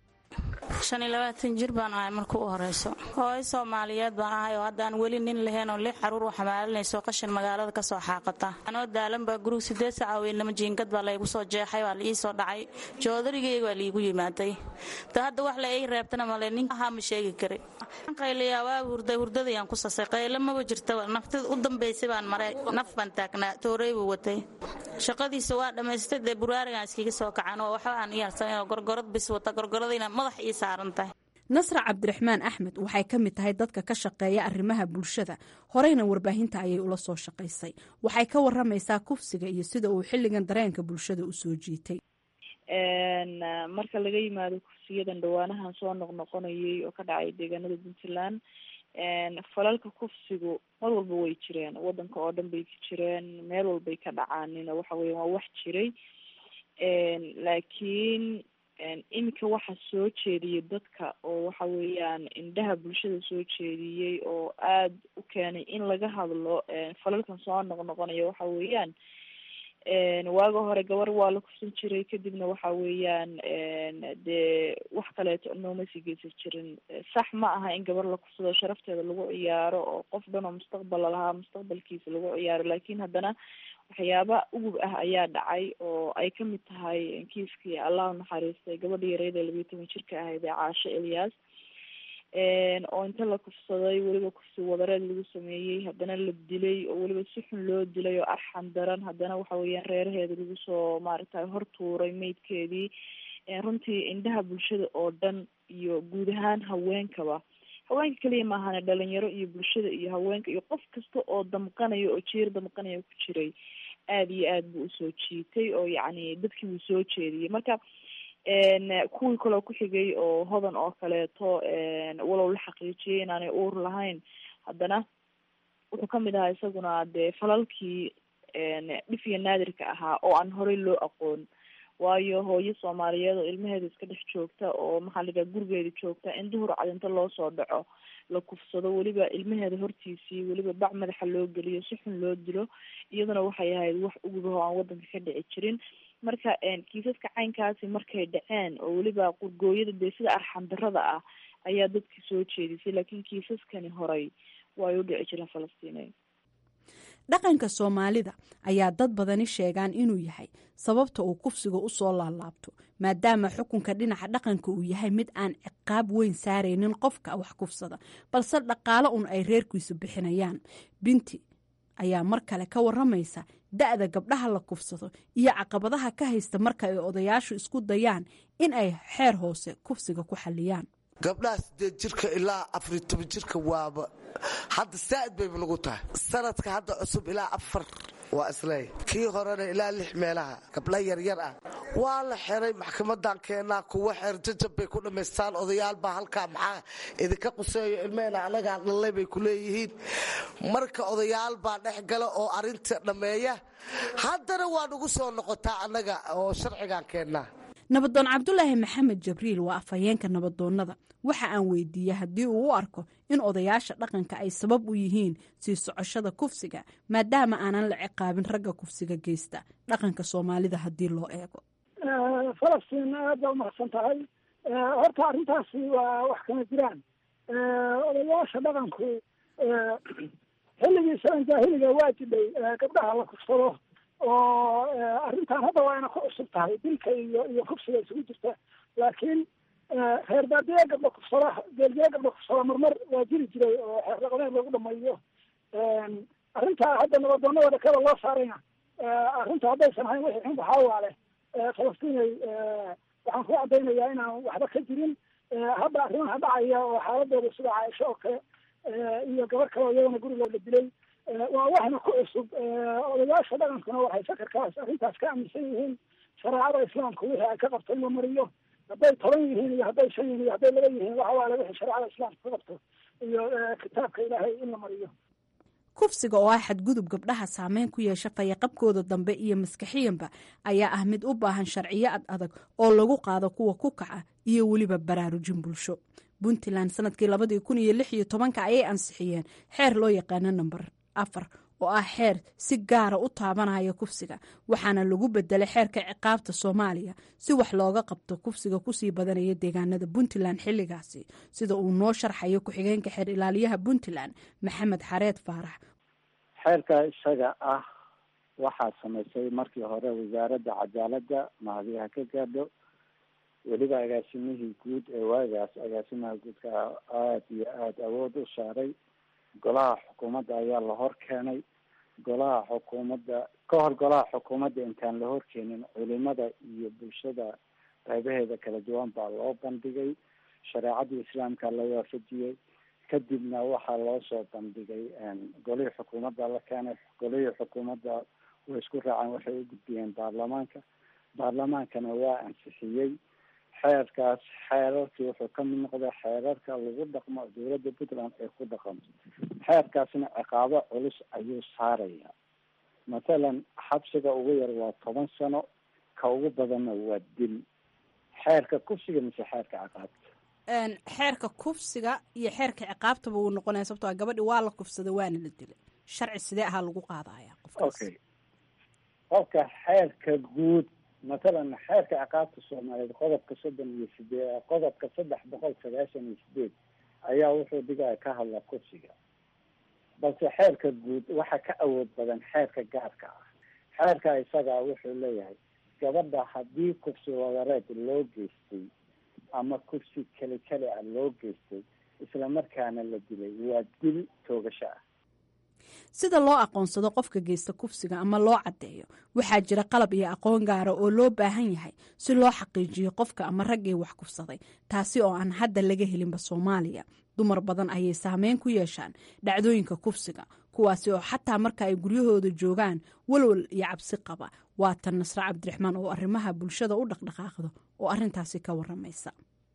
Speaker 11: shan iyo labaatan jir baan ahay marka u horeyso hooyo soomaaliyeed baan ahay oo haddaan weli nin lahayn oo lix caruur u xamaalinayso qashin magaalada kasoo xaaqata anoo daalan baa gurug sideed saca weynlama jiingad baa laygu soo jeexay waa laii soo dhacay joodarigeyga waa liigu yimaaday da hadda wax la ii reebtana male nin ahaa ma sheegi kari qayliyaa waa hurday hurdadayaan ku sasay qaylo maba jirta naftida u dambaysay baan maray naf baan taagnaa toorey buu watay shaqadiisa waa dhammaystay dee buraarigaan iskiga soo kacan oo waxba aan iyaarsan gorgorad bis wata gorgoradayna madax ii saaran tahay
Speaker 2: nasra cabdiraxmaan axmed waxay ka mid tahay dadka ka shaqeeya arrimaha bulshada horeyna warbaahinta ayay ula soo shaqaysay waxay ka waramaysaa kufsiga iyo sida uu xilligan dareenka bulshada u soo jiitay
Speaker 12: marka laga yimaado kufsiyadan dhawaanahan soo noqnoqonayay oo ka dhacay deegaanada puntland falalka kufsigu mar walba way jireen wadanka oo dhan bay jireen meel walbay ka dhacaanina waxa weya waa wax jiray laakiin iminka waxa soo jeediyay dadka oo waxa weeyaan indhaha bulshada soo jeediyey oo aada u keenay in laga hadlo falalkan soo noqnoqonaya waxa weeyaan waaga hore gabar waa la kufsan jiray kadibna waxa weeyaan dee wax kaleeto nooma sii geysan jirin sax ma aha in gabar la kufsado sharafteeda lagu ciyaaro oo qof dhan oo mustaqbal lalahaa mustaqbalkiisa lagu ciyaaro laakiin haddana waxyaaba ugub ah ayaa dhacay oo ay kamid tahay kiiskii allah naxariistay gabadha yareyd ee labiyo toban jirka ahayd ee caasho elyaas oo inta la kufsaday weliba kufsi wadareed lagu sameeyey haddana la dilay oo weliba si xun loo dilay oo arxan daran haddana waxa weeyaan reeraheeda lagu soo maaragtay hortuuray meydkeedii runtii indhaha bulshada oo dhan iyo guud ahaan haweenkaba haweenka keliya maahane dhalinyaro iyo bulshada iyo haweenka iyo qof kasta oo damqanaya oo jiir damqanaya ku jiray aada iyo aad buu usoo jiitay oo yacni dadkii wuu soo jeediyey marka kuwii kaloo ku xigay oo hodan oo kaleeto walow la xaqiijiyay inaanay uur lahayn haddana wuxuu kamid ahaa isaguna dee falalkii dhif iyo naadirka ahaa oo aan horey loo aqoon waayo hooyo soomaaliyeed oo ilmaheeda iska dhex joogta oo maxaa la yidhaha gurigeeda joogta in duhur cadinto loo soo dhaco la kufsado weliba ilmaheeda hortiisii weliba bac madaxa loo geliyo si xun loo dilo iyaduna waxay ahayd wax ugubaho aan wadanka ka dhici jirin marka kiisaska caynkaasi markay dhaceen oo weliba qurgooyada dee sida arxan darada ah ayaa dadkii soo jeedisay laakiin kiisaskani horay way u dhici jireen falastiineed
Speaker 2: dhaqanka soomaalida ayaa dad badani sheegaan inuu yahay sababta uu kufsiga u soo laalaabto maadaama xukunka dhinaca dhaqanka uu yahay mid aan ciqaab weyn saaraynin qofka wax kufsada balse dhaqaalo un ay reerkiisu bixinayaan binti ayaa mar kale ka waramaysa da-da gabdhaha la kufsado iyo caqabadaha ka haysta marka ay odayaashu isku dayaan in ay xeer hoose kufsiga ku xaliyaan
Speaker 10: gabdhaha sideed jirka ilaa afar iyo toban jirka waaba hadda saa'id bayba nagu tahay sanadka hadda cusub ilaa afar waa isleey kii horena ilaa lix meelaha gabdha yaryar ah waa la xiray maxkamadan keenaa kuwa xeer jajab bay ku dhammaystaan odayaal baa halkaa maxaa idinka quseeyo ilmehena anagaa dhallay bay ku leeyihiin marka odayaal baa dhex gala oo arinta dhammeeya haddana waa nagu soo noqotaa annaga oo sharcigan keennaa
Speaker 2: nabadoon cabdulaahi maxamed jabriil waa afhayeenka nabadoonnada waxa aan weydiiyey haddii uu u arko in odayaasha dhaqanka ay sabab u yihiin sii socoshada kufsiga maadaama aanan la ciqaabin ragga kufsiga geysta dhaqanka soomaalida haddii loo eego
Speaker 13: falastiin aad baa umahadsan tahay horta arrintaasi waa wax kama jiraan odayaasha dhaqanku xilligii salan jaahiliga waa jidhay gabdhaha la kufsado oo arrintan hadda waa ina ku cusub tahay dilka iyo iyo kufsiga isugu jirta laakiin reer baadiye gabdha kufsada geelgee gabdha kufsada marmar waa jiri jiray oo xeer dhaqameed lagu dhameeyo arrintaa hadda nabadoonada kada loo saarayna arrinta haddaysan ahayn wixii xun waxaa waale falastiinay waxaan ku caddaynayaa inaan waxba ka jirin hadda arrimaha dhacaya oo xaaladooda sida caaisho oo kale iyo gabar kale oo iyadana gurigooda dilay waa waxna ku cusub odayaasha dhaqankuna waxay sakarkaas arrintaas ka aaminsan yihiin shareecada islaamka wixii ay ka qabto in la mariyo hadday toban yihiin iyo hadday shan yihiin iyo hadday laba yihiin waxa waale wixii shareecada islaamka ka qabto iyo kitaabka ilaahay in la mariyo
Speaker 2: kufsiga oo ah xadgudub gabdhaha saameyn ku yeesha fayaqabkooda dambe iyo maskaxiyanba ayaa ah mid u baahan sharciyo ad adag oo lagu qaado kuwa ku kaca iyo weliba baraarujin bulsho puntland sanadkii labadii kun iyo lix iyo tobanka ayay ansixiyeen xeer loo yaqaano namber afar oo ah xeer si gaara u taabanaya kufsiga waxaana lagu bedelay xeerka ciqaabta soomaaliya si wax looga qabto kufsiga kusii badanaya deegaanada puntland xilligaasi sida uu noo sharxayo ku-xigeenka xeer ilaaliyaha puntland maxamed xareed faarax
Speaker 14: xeerka isaga ah waxaa samaysay markii hore wasaaradda cadaaladda mahadiyaha ka gaadho weliba agaasimihii guud ee waagaas agaasimaha guudka aada iyo aada awood u saaray golaha xukuumadda ayaa la hor keenay golaha xukuumadda ka hor golaha xukuumadda intaan la horkeenin culimada iyo bulshada qaybaheeda kala duwan baa loo bandhigay shareecadii islaamka la waafajiyey kadibna waxaa loo soo bandhigay golihii xukuumadda la keenay golihii xukuumadda way isku raaceen waxay u gudbiyeen baarlamaanka baarlamaankana waa ansixiyey xeerkaas xeerarkii wuxuu ka mid noqday xeerarka lagu dhaqmo dowladda puntland ay ku dhaqanto xeerkaasna ciqaabo culus ayuu saaraya mathalan xabsiga ugu yar waa toban sano ka ugu badanna waa dil xeerka kufsiga mise xeerka ciqaabta
Speaker 2: xeerka kufsiga iyo xeerka ciqaabtaba wuu noqonaya sababto a gabadhi waa la kufsaday waana la dilay sharci sidee ahaa lagu qaadaya
Speaker 14: okay qofka xeerka guud mathalan xeerka ciqaabta soomaaliyeed qodobka soddon iyo sideed qodobka saddex boqol sagaashan iyo sideed ayaa wuxuu dhigaya ka hadla kufsiga balse xeerka guud waxa ka awood badan xeerka gaarka ah xeerka isagaa wuxuu leeyahay gabadha haddii kufsi wadareed loo geystay ama kursi keli keli ah loo geystay isla markaana la dilay waa dil toogasho ah
Speaker 2: sida loo aqoonsado qofka geysta kufsiga ama loo caddeeyo waxaa jira qalab iyo aqoon gaara oo loo baahan yahay si loo xaqiijiyo qofka ama raggii wax kufsaday taasi oo aan hadda laga helinba soomaaliya dumar badan ayay saameyn ku yeeshaan dhacdooyinka kufsiga kuwaasi oo xataa marka ay guryahooda joogaan walwal iyo cabsi qaba waa tan nasre cabdiraxmaan oo arrimaha bulshada u dhaqdhaqaaqdo oo arrintaasi ka waramaysa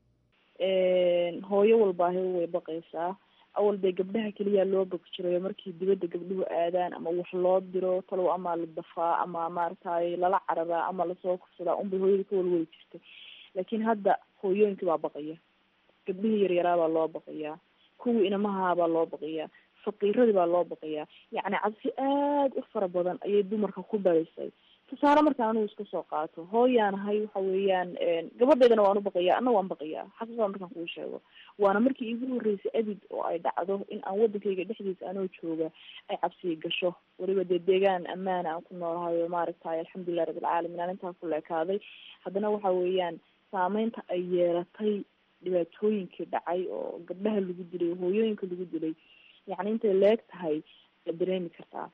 Speaker 12: hooyo walbaahi way baqaysaa awal dee gabdhaha keliya loo bogi jirayo markii dibadda gabdhuhu aadaan ama wax loo diro talow ama la dafaa ama maaragtay lala cararaa ama lasoo kufsadaa unbay hooyada ka walwali jirtay laakiin hadda hooyooyinkii baa baqaya gabdhihii yaryaraabaa loo baqayaa kuwii inamahaabaa loo baqayaa faqiiradii baa loo baqayaa yacni cabsi aad u fara badan ayay dumarka ku dhalisay tusaale markaan anigu iska soo qaato hooyaanahay waxa weeyaan gabadheydana waan u baqayaa ana waan baqayaa xaqiiqada markaan kuu sheego waana markii iigu horreysay abid oo ay dhacdo in aan waddankayga dhexdiisa anoo jooga ay cabsi gasho weliba dee deegaan ammaana aan ku noolahayo maaragtay alxamdulilah rabbilcaalamiin aan intaa ku leekaaday haddana waxa weeyaan saameynta ay yeelatay dhibaatooyinkii dhacay oo gabdhaha lagu dilay hooyooyinka lagu dilay yacni intay leeg tahay la dareemi kartaa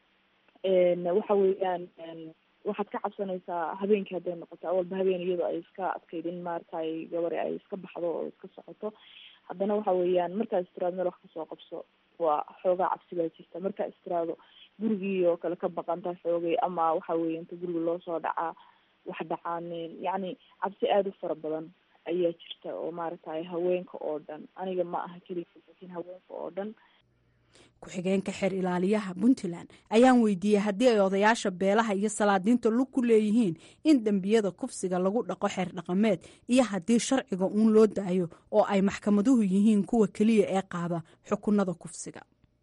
Speaker 12: waxa weeyaan waxaad ka cabsanaysaa habeenkii hadday noqoto awalba habeen iyadoo ay iska adkayd in maaragtay gabari ay iska baxdo oo iska socoto haddana waxa weeyaan markaad istiraado meel wax kasoo qabso waa xoogaa cabsi baa jirta markaa istiraado gurigii oo kale ka baqanta xoogay ama waxa weeye inta guriga loo soo dhacaa wax dhacaanin yacni cabsi aada u fara badan ayaa jirta oo maaragtay haweenka oo dhan aniga ma aha keliya laakiin haweenka oo dhan
Speaker 2: ku-xigeenka xeer ilaaliyaha puntland ayaan weydiiyey haddii ay odayaasha beelaha iyo salaadiinta lug ku leeyihiin in dembiyada kufsiga lagu dhaqo xeer dhaqameed iyo haddii sharciga uun loo daayo oo ay maxkamaduhu yihiin kuwa keliya ee qaada xukunada kufsiga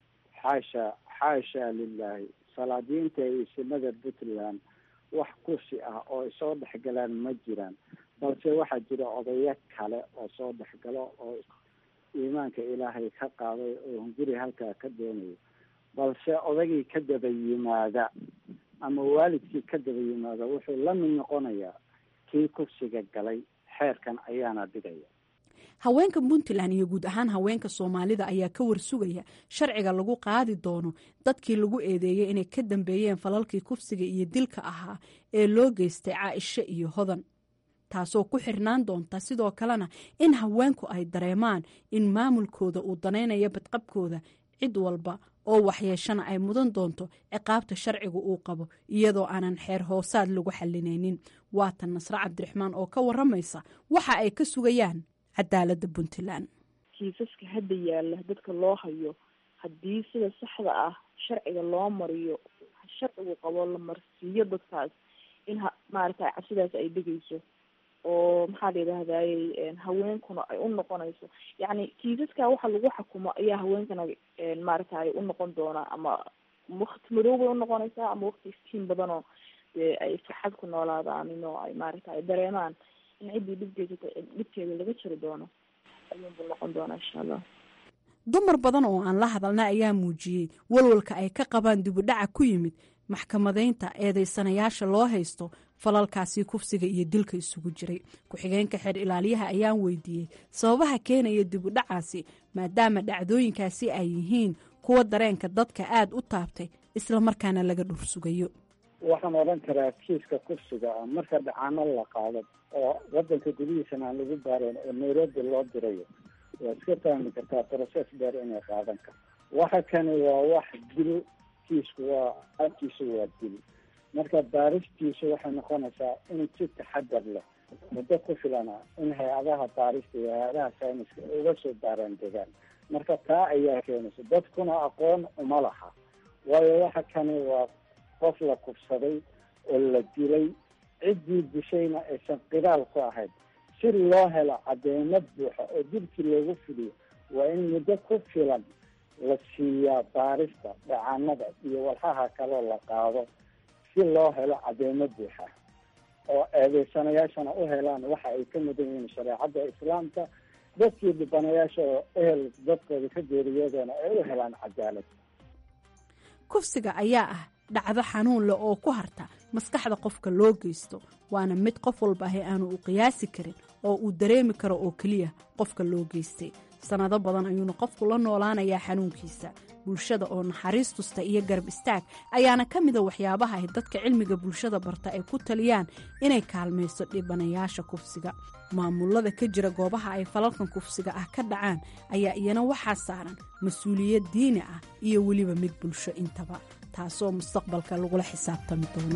Speaker 14: xaasha xaasha lilaahi salaadiinta iyo isimada puntland wax kursi ah oo ay soo dhexgalaan ma jiraan balse waxaa jira odayo kale oo soo dhexgalo oo iimaanka ilaahay ka qaaday oo hunguri halkaa ka doonayo balse odagii ka daba yimaada ama waalidkii ka daba yimaada wuxuu la mid noqonayaa kii kursiga galay xeerkan ayaana dhigaya
Speaker 2: haweenka puntland iyo guud ahaan haweenka soomaalida ayaa ka warsugaya sharciga lagu qaadi doono dadkii lagu eedeeyey inay ka dambeeyeen falalkii kufsiga iyo dilka ahaa ee loo geystay caaisho iyo hodan taasoo ku xirnaan doonta sidoo kalena in haweenku ay dareemaan in maamulkooda uu danaynayo badqabkooda cid walba oo waxyeeshana ay mudan doonto ciqaabta sharciga uu qabo iyadoo aanan xeer hoosaad lagu xalinaynin waatan nasre cabdiraxmaan oo ka waramaysa waxa ay ka sugayaan cadaaladda puntland
Speaker 12: kiisaska hadda yaalla dadka loo hayo haddii sida saxda ah sharciga loo mariyo sharcigu qabo la marsiiyo dadkaas in maaragtay cabsidaas ay dhegeyso oo maxaa la yidhahdayey haweenkuna ay u noqonayso yacni kiisaska waxa lagu xakumo ayaa haweenkana maaragtay u noqon doona ama wakti madow bay unoqonaysaa ama wakti iftiin badanoo dee ay farxad ku noolaadaan oo ay maaragtay dareemaan in ciddii dhibgeysata dhibkeeda laga jiri doono ayuunbuu noqon doonaa insha allah
Speaker 2: dumar badan oo aan la hadalna ayaa muujiyey walwalka ay ka qabaan dibudhaca ku yimid maxkamadaynta eedeysanayaasha loo haysto falalkaasi kufsiga iyo dilka isugu jiray ku-xigeenka xeer ilaaliyaha ayaan weydiiyey sababaha keenaya dibudhacaasi maadaama dhacdooyinkaasi ay yihiin kuwa dareenka dadka aada u taabtay islamarkaana laga dhursugayo
Speaker 14: waxaan odhan karaa kiiska kufsiga ah marka dhacaano la qaado oo wadanka gudihiisana aan lagu baarayn oo nairobi loo dirayo waa iska fahmi kartaa process dheer inay qaadan karto waxa kani waa wax dil kiisku waa abkiisu waa dil marka baaristiisu waxay noqonaysaa in si taxadar leh muddo ku filana in hay-adaha baarista iyo hay-adaha sayniska uga soo baaraan degaan marka taa ayaa keenaysa dadkuna aqoon uma laha waayo waxa kani waa qof la kufsaday oo la dilay ciddii dishayna aysan qiraal ku ahayd si loo helo cadeymo buuxa oo dilkii loogu fuliyo waa in muddo ku filan la siiyaa baarista dhacaanada iyo walxaha kaloo la qaado si loo helo cadeymo buuxa oo eedeysanayaashana u helaan waxa ay ka mudan yihiin shareecadda islaamka dadkii dhibanayaasha oo ehel dadkooda ka geeriyoodana ay u helaan cadaalad
Speaker 2: kufsiga ayaa ah dhacdo xanuun leh oo ku harta maskaxda qofka loo geysto waana mid qof walba ahi aanu u qiyaasi karin oo uu dareemi karo oo keliya qofka loo geystay sannado badan ayuuna qofku la noolaanayaa xanuunkiisa bulshada oo naxariis tusta iyo garab istaag ayaana ka mida waxyaabaha ay dadka cilmiga bulshada barta ay ku taliyaan inay kaalmayso dhibanayaasha kufsiga maamulada ka jira goobaha ay falalkan kufsiga ah ka dhacaan ayaa iyana waxaa saaran mas-uuliyad diini ah iyo weliba mid bulsho intaba taasoo mustaqbalka lagula xisaabtami doono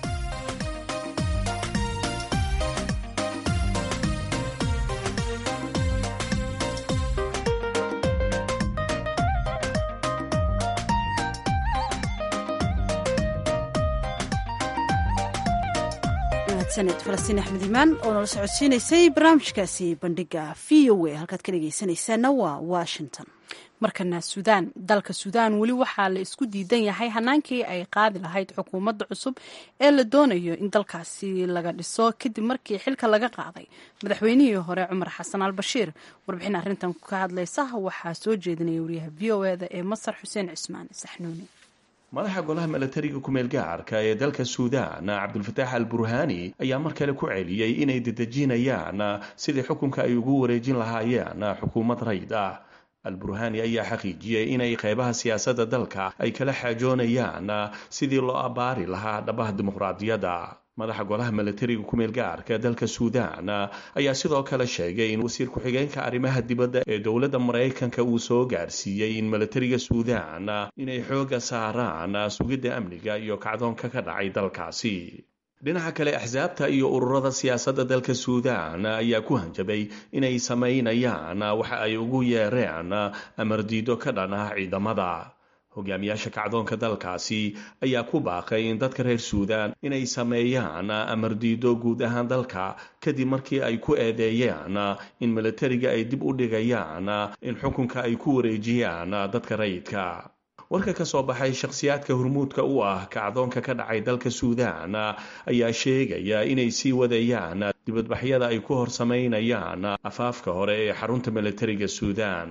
Speaker 1: saned falastiin axmed imaan oo nala socodsiinaysay barnaamijkaasi bandhiga v o a halkaad ka dhegeysanaysaana waa washington
Speaker 2: markana suudaan dalka suudaan weli waxaa la isku diidan yahay hanaankii ay qaadi lahayd xukuumadda cusub ee la doonayo in dalkaasi laga dhiso kadib markii xilka laga qaaday madaxweynihii hore cumar xasan al bashiir warbixin arrintan ka hadlaysa waxaa soo jeedinaya wariyaha v o eda ee masar xuseen cismaan saxnuuni
Speaker 15: madaxa golaha milatariga kumeel gaarka ee dalka suudaan cabdulfataax al burhaani ayaa mar kale ku celiyey inay dedejinayaan sidii xukunka ay ugu wareejin lahaayeen xukuumad rayd ah al-burhaani ayaa xaqiijiyey inay qeybaha siyaasadda dalka ay kala xaajoonayaan sidii loo abbaari lahaa dhabaha dimuqraadiyadda madaxa golaha milatariga kumeel gaarka dalka suudaan ayaa sidoo kale sheegay in wasiir ku-xigeenka arrimaha dibadda ee dowladda maraykanka uu soo gaarsiiyey in milatariga suudaan inay xoogga saaraan sugidda amniga iyo kacdoonka ka dhacay dalkaasi dhinaca kale axsaabta iyo ururada siyaasadda dalka suudaan ayaa ku hanjabay inay samaynayaan waxa ay ugu yeereen amardiido ka dhan ah ciidamada hogaamiyaasha kacdoonka dalkaasi ayaa ku baaqay in dadka reer suudaan inay sameeyaan amardiido guud ahaan dalka kadib markii ay ku eedeeyeen in milatariga ay dib u dhigayaan in xukunka ay ku wareejiyaan dadka rayidka warka ka soo baxay shakhsiyaadka hormuudka u ah kacdoonka ka dhacay dalka suudaan ayaa sheegaya inay sii wadayaan dibadbaxyada ay ku hor samaynayaan afaafka hore ee xarunta milatariga suudaan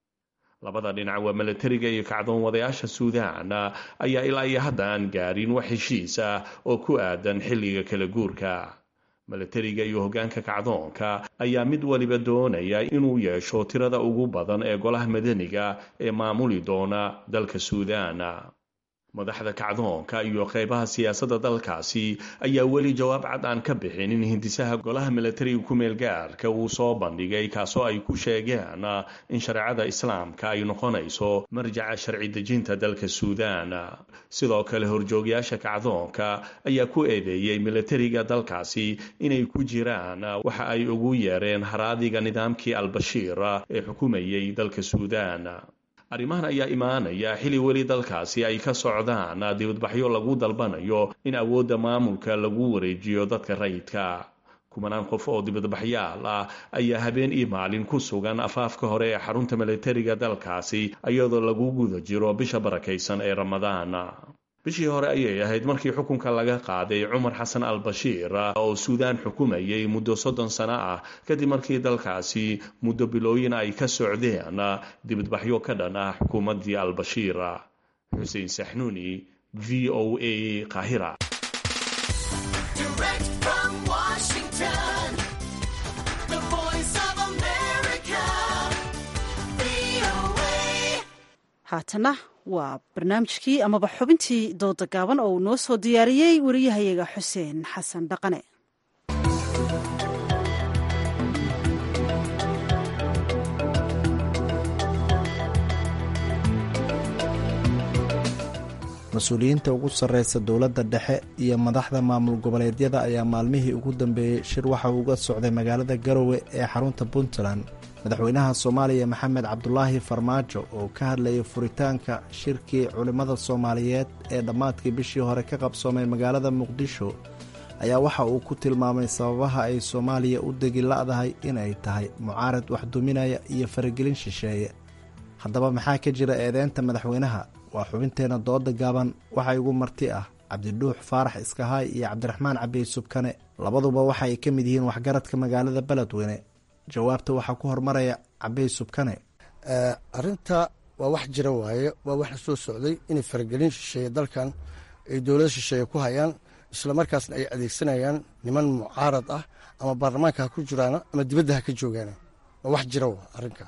Speaker 15: labada dhinac waa milatariga iyo kacdoon wadayaasha suudaan ayaa ilaa iyo hadda aan gaarin wax heshiis ah oo ku aadan xilliga kala guurka milatariga iyo hoggaanka kacdoonka ayaa mid waliba doonaya inuu yeesho tirada ugu badan ee golaha madaniga ee maamuli doona dalka suudaan madaxda kacdoonka iyo qeybaha siyaasadda dalkaasi ayaa weli jawaab cad aan ka bixin in hindisaha golaha milatariga kumeel gaarka uu soo bandhigay kaasoo ay ku sheegeen in shareecada islaamka ay noqonayso marjaca sharci dejinta dalka suudaan sidoo kale horjoogayaasha kacdoonka ayaa ku eedeeyey milatariga dalkaasi inay ku jiraan waxa ay ugu yeereen haraadiga nidaamkii al-bashiir ee xukumayay dalka suudaan arrimahan ayaa imaanaya xili weli dalkaasi ay ka socdaan dibadbaxyo lagu dalbanayo in awoodda maamulka lagu wareejiyo dadka rayidka kumanaan qof oo dibadbaxyaal ah ayaa habeen iyo maalin ku sugan afaafka hore ee xarunta milatariga dalkaasi iyadoo lagu guda jiro bisha barakaysan ee ramadaan bishii hore ayay ahayd markii xukunka laga qaaday cumar xasan al bashiir oo suudaan xukumayay muddo soddon sano ah kadib markii dalkaasi muddo bilooyin ay ka socdeen dibadbaxyo ka dhan ah xukuumaddii al bashiir xuseen saxnuuni v o a qaahira
Speaker 1: haatana waa barnaamijkii amaba xubintii dooda gaaban oo uu noo soo diyaariyey wariyahayaga xuseen xasan dhaqane
Speaker 16: mas-uuliyiinta ugu sarreysa dowladda dhexe iyo madaxda maamul goboleedyada ayaa maalmihii ugu dambeeyey shir waxa uu uga socday magaalada garowe ee xarunta puntland madaxweynaha soomaaliya maxamed cabdulaahi farmaajo oo ka hadlayay furitaanka shirkii culimmada soomaaliyeed ee dhammaadkii bishii hore ka qabsoomay magaalada muqdisho ayaa waxa uu ku tilmaamay sababaha ay soomaaliya u degi la'dahay inay tahay mucaarad wax duminaya iyo faragelin shisheeye haddaba maxaa ka jira eedeynta madaxweynaha waa xubinteenna dooda gaaban waxaa igu marti ah cabdidhuux faarax iskahaay iyo cabdiraxmaan cabiy subkane labaduba waxa ay ka mid yihiin waxgaradka magaalada beledweyne jawaabta waxaa ku hormaraya cabiy subkane
Speaker 17: arinta waa wax jira waaye waa wax la soo socday inay faragelin shisheeye dalkan ay dowlada shisheeye ku hayaan islamarkaasna ay adeegsanayaan niman mucaarad ah ama baarlamaanka ha ku jiraan ama dibadda ha ka joogaan waa wax jira wa arrinka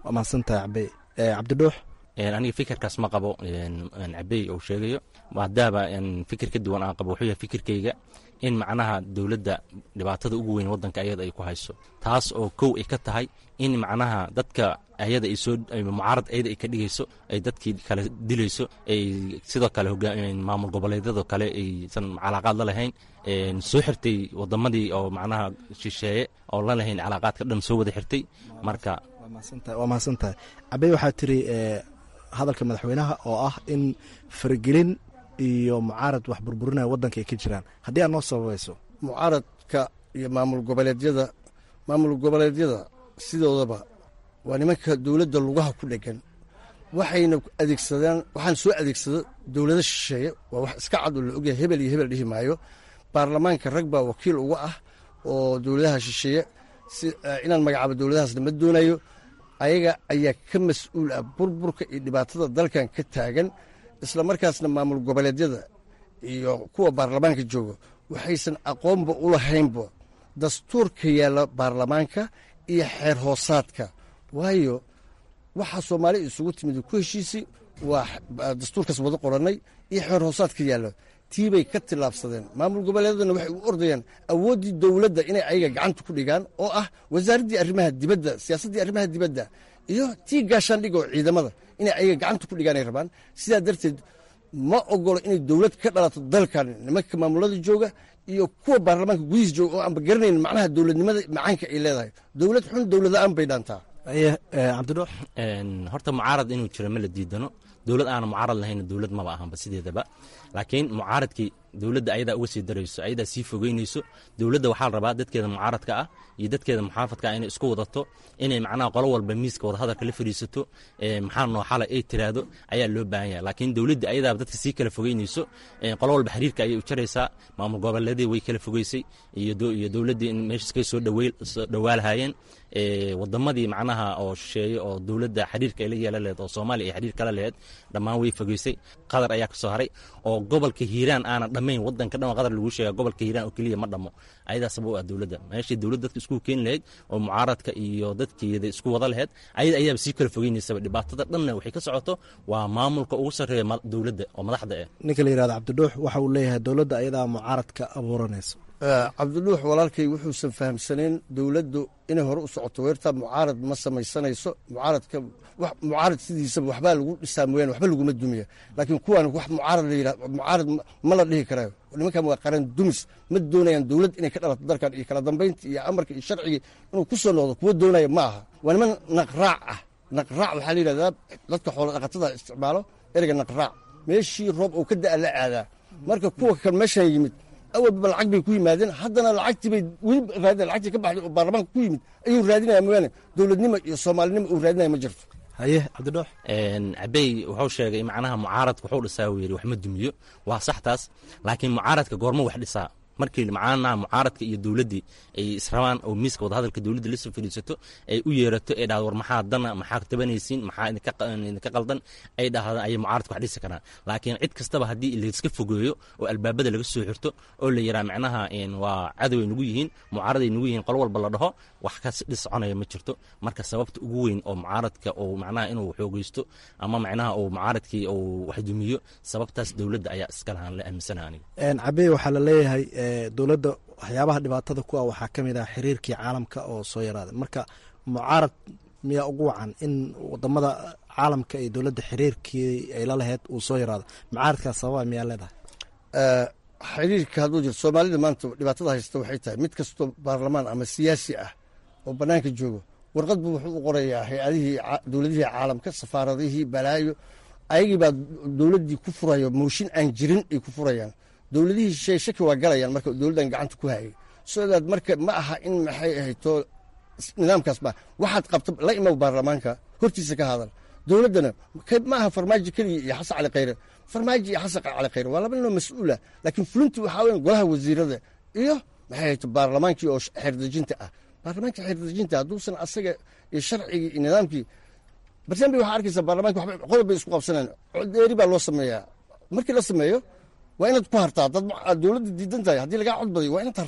Speaker 16: waa mahadsantahay cabey cabdidhuux
Speaker 18: aniga fikirkaas ma qabo cabey uu sheegayo maadaaba fikir ka duwan aan qabo wuxuu yahay fikirkayga in macnaha dowladda dhibaatada ugu weyn waddanka ayada ay ku hayso taas oo kow ay ka tahay in macnaha dadka ayada ay soo mucaarad ayada ay ka dhigayso ay dadkii kale dilayso ay sidoo kale maamul goboleedyadoo kale aysan calaaqaad la lahayn soo xirtay wadamadii oo macnaha shisheeye oo la lahayn calaaqaadka dhan soo wada xirtay marka
Speaker 16: waa mahadsan tahay cabey waxaa tiri hadalka madaxweynaha oo ah in faragelin iyo mucaarad wax burburinaya waddanka ay ka jiraan haddii aad noo sababayso
Speaker 17: mucaaradka iyo maamul goboleedyada maamul goboleedyada sidoodaba waa nimanka dowladda lugaha ku dhegan waxayna adeegsadaan waxaan soo adeegsado dowlado shisheeye waa wax iska cad oo la ogyahay hebel iyo hebel dhihi maayo baarlamaanka rag baa wakiil uga ah oo dowladaha shisheeye si inaan magacaabo dowladahaasna ma doonayo ayaga ayaa ka mas-uul ah burburka iyo dhibaatada dalkan ka taagan isla markaasna maamul goboleedyada iyo kuwa baarlamaanka jooga waxaysan aqoonba u lahaynba dastuurka yaalla baarlamaanka iyo xeer hoosaadka waayo waxaa soomaali isugu timid ku heshiisi waa dastuurkaas wada qorannay iyo xeer hoosaadka yaallo tiibay ka tillaabsadeen maamul goboleedadana waxay u ordayaan awooddii dowladda inay ayaga gacanta ku dhigaan oo ah wasaaraddii arrimaha dibadda siyaasaddii arrimaha dibadda iyo tii gaashaandhig oo ciidamada inay ayaga gacanta ku dhigaan ay rabaan sidaa darteed ma ogolo inay dowlad ka dhalato dalkan nimanka maamulada jooga iyo kuwa baarlamaanka gudihiis jooga oo aanba garanayn macnaha dowladnimada macaanka ay leedahay dowlad xun dowlada-aan bay dhaantaa
Speaker 16: cabdidhuux
Speaker 18: horta mucaarad inuu jiro ma la diidano dowlad aana mucaarad lahayn dowlad maba ahanba sideedaba laakiin mucaaradkii dowladda ayadaa uga sii darayso ayadaa sii fogeynayso dowladda waxaa la rabaa dadkeeda mucaaradka ah iyo dadkeeda muxaafadka ah inay isku wadato inay macnaha qolo walba miiska wadahadalka la fadhiisato maxaa noo xala ay tiraahdo ayaa loo baahan yahay laakiin dowladda ayadaaba dadka sii kala fogeynayso qolo walba xiriirka ayay u jaraysaa maamul goboleedii way kala fogeysay iyo dowladdii in meeshaskay soo dhowaalahayeen wadamadii macnaha oo shisheeye oo dowladda xiriirka ay la yeelan laheed oo soomaaliya ay xiriir kala laheed dhammaan way fogeysay qatar ayaa ka soo haray oo gobolka hiiraan aana dhammayn wadanka dhan qatar lagu sheega gobolka hiiraan oo keliya ma dhammo ayadaasaba u ah dowladda meeshii dowladda dadka isku keeni lahayd oo mucaaradka iyo dadkeeda isku wada laheyd ayada ayaaba sii kala fogeynaysaba dhibaatada dhanna waxay ka socoto waa maamulka ugu sarreeya dowladda oo madaxda eh
Speaker 16: ninka la yihahdo cabdidhuux waxa uu leeyahay dowladda ayadaa mucaaradka abuuranayso
Speaker 17: cabdidhuux walaalkay wuxuusan fahamsanayn dowladdu inay hore u socoto weertaa mucaarad ma samaysanayso mucaaradka mucaarad sidiisaba waxbaa lagu dhisaa mooyaane waxba laguma dumiya laakiin kuwaan wax mucaarad la yidhah mucaarad ma la dhihi karayo nimankan waa qaran dumis ma doonayaan dowladd inay ka dhalato dalkan iyo kala dambaynta iyo amarka iyo sharcigii inuu ku soo noqdo kuwa doonaya ma aha waa niman naqraac ah naqraac waxaa la yidhahdaa dadka xoola dhaqatada isticmaalo ereyga naqraac meeshii roob uu ka da'a la aadaa marka kuwa kan meeshan yimid awalba lacag bay ku yimaadeen haddana lacagtii bay weli raadina lacagtii ka baxday oo baarlamaanka ku yimid ayuu raadinaya mooyaane dowladnimo iyo soomaalinimo uu raadinaya ma jirto
Speaker 16: haye cabdidhuux
Speaker 18: cabey wuxuu sheegay macnaha mucaaradka wuxuu dhisaa uu yidhi wax ma dumiyo waa sax taas laakiin mucaaradka goormo wax dhisaa markii macnaha mucaaradka iyo dowladdii ay israbaan oo miiska wadahadalka dowladda lasoo fadhiisato ay u yeerato ay dhahdo war maxaa dana maxaa tabanaysiin maxaa idinka qaldan ay dhahdo ayay mucaaradka wax dhisi karaan laakiin cid kastaba haddii layska fogeeyo oo albaabada laga soo xirto oo la yiraa macnaha waa cadoway nugu yihiin mucaaraday nugu yihiin qolo walba la dhaho wax ka dhis soconaya ma jirto marka sababta ugu weyn oo mucaaradka uu macnaha inuu xoogeysto ama macnaha uu mucaaradkii uu wax dumiyo sababtaas dowladda ayaa iska lahaan la aaminsanaha aniga
Speaker 16: cabey waxaa la leeyahay dowladda waxyaabaha dhibaatada ku ah waxaa ka mid ah xiriirkii caalamka oo soo yaraaday marka mucaarad miyaa ugu wacan in wadamada caalamka iyo dowladda xiriirkii ay la laheyd uu soo yaraado mucaaradkaas sababa miyaa leedahay
Speaker 17: xiriirka hadduu jiro soomaalida maanta dhibaatada haysta waxay tahay mid kastoo baarlamaan ama siyaasi ah oo bannaanka joogo warqad buu wuxuu u qorayaa hay-adihii dowladihii caalamka safaaradihii balaayo ayagii baa dowladdii ku furayo mooshin aan jirin ay ku furayaan dowladihii shay shaki waa galayaan marka dowladdan gacanta ku hayay sodaad marka ma aha in maxay ahayto nidaamkaas ma waxaad qabta la imow baarlamaanka hortiisa ka hadal dowladdana ma aha farmaajo keliya iyo xasan cali khayre farmaajo iyo xasan cali khayre waa laba ninoo mas-uula laakiin fulintii waxaa weyan golaha wasiirada iyo maxay ahayto baarlamaankii oo xeerdejinta ah baarlamaanka xeerdejinta hadduusan asaga iyo sharcigii iyo nidaamkii barsambi waxaa arkaysaa baarlamanka waxba qodob bay isku qabsanayaan codeeri baa loo sameeyaa markii la sameeyo waa inaad ku hartaa dad aad dowladda diidan tahay haddii lagaa cod badiyo waa inaad hartaa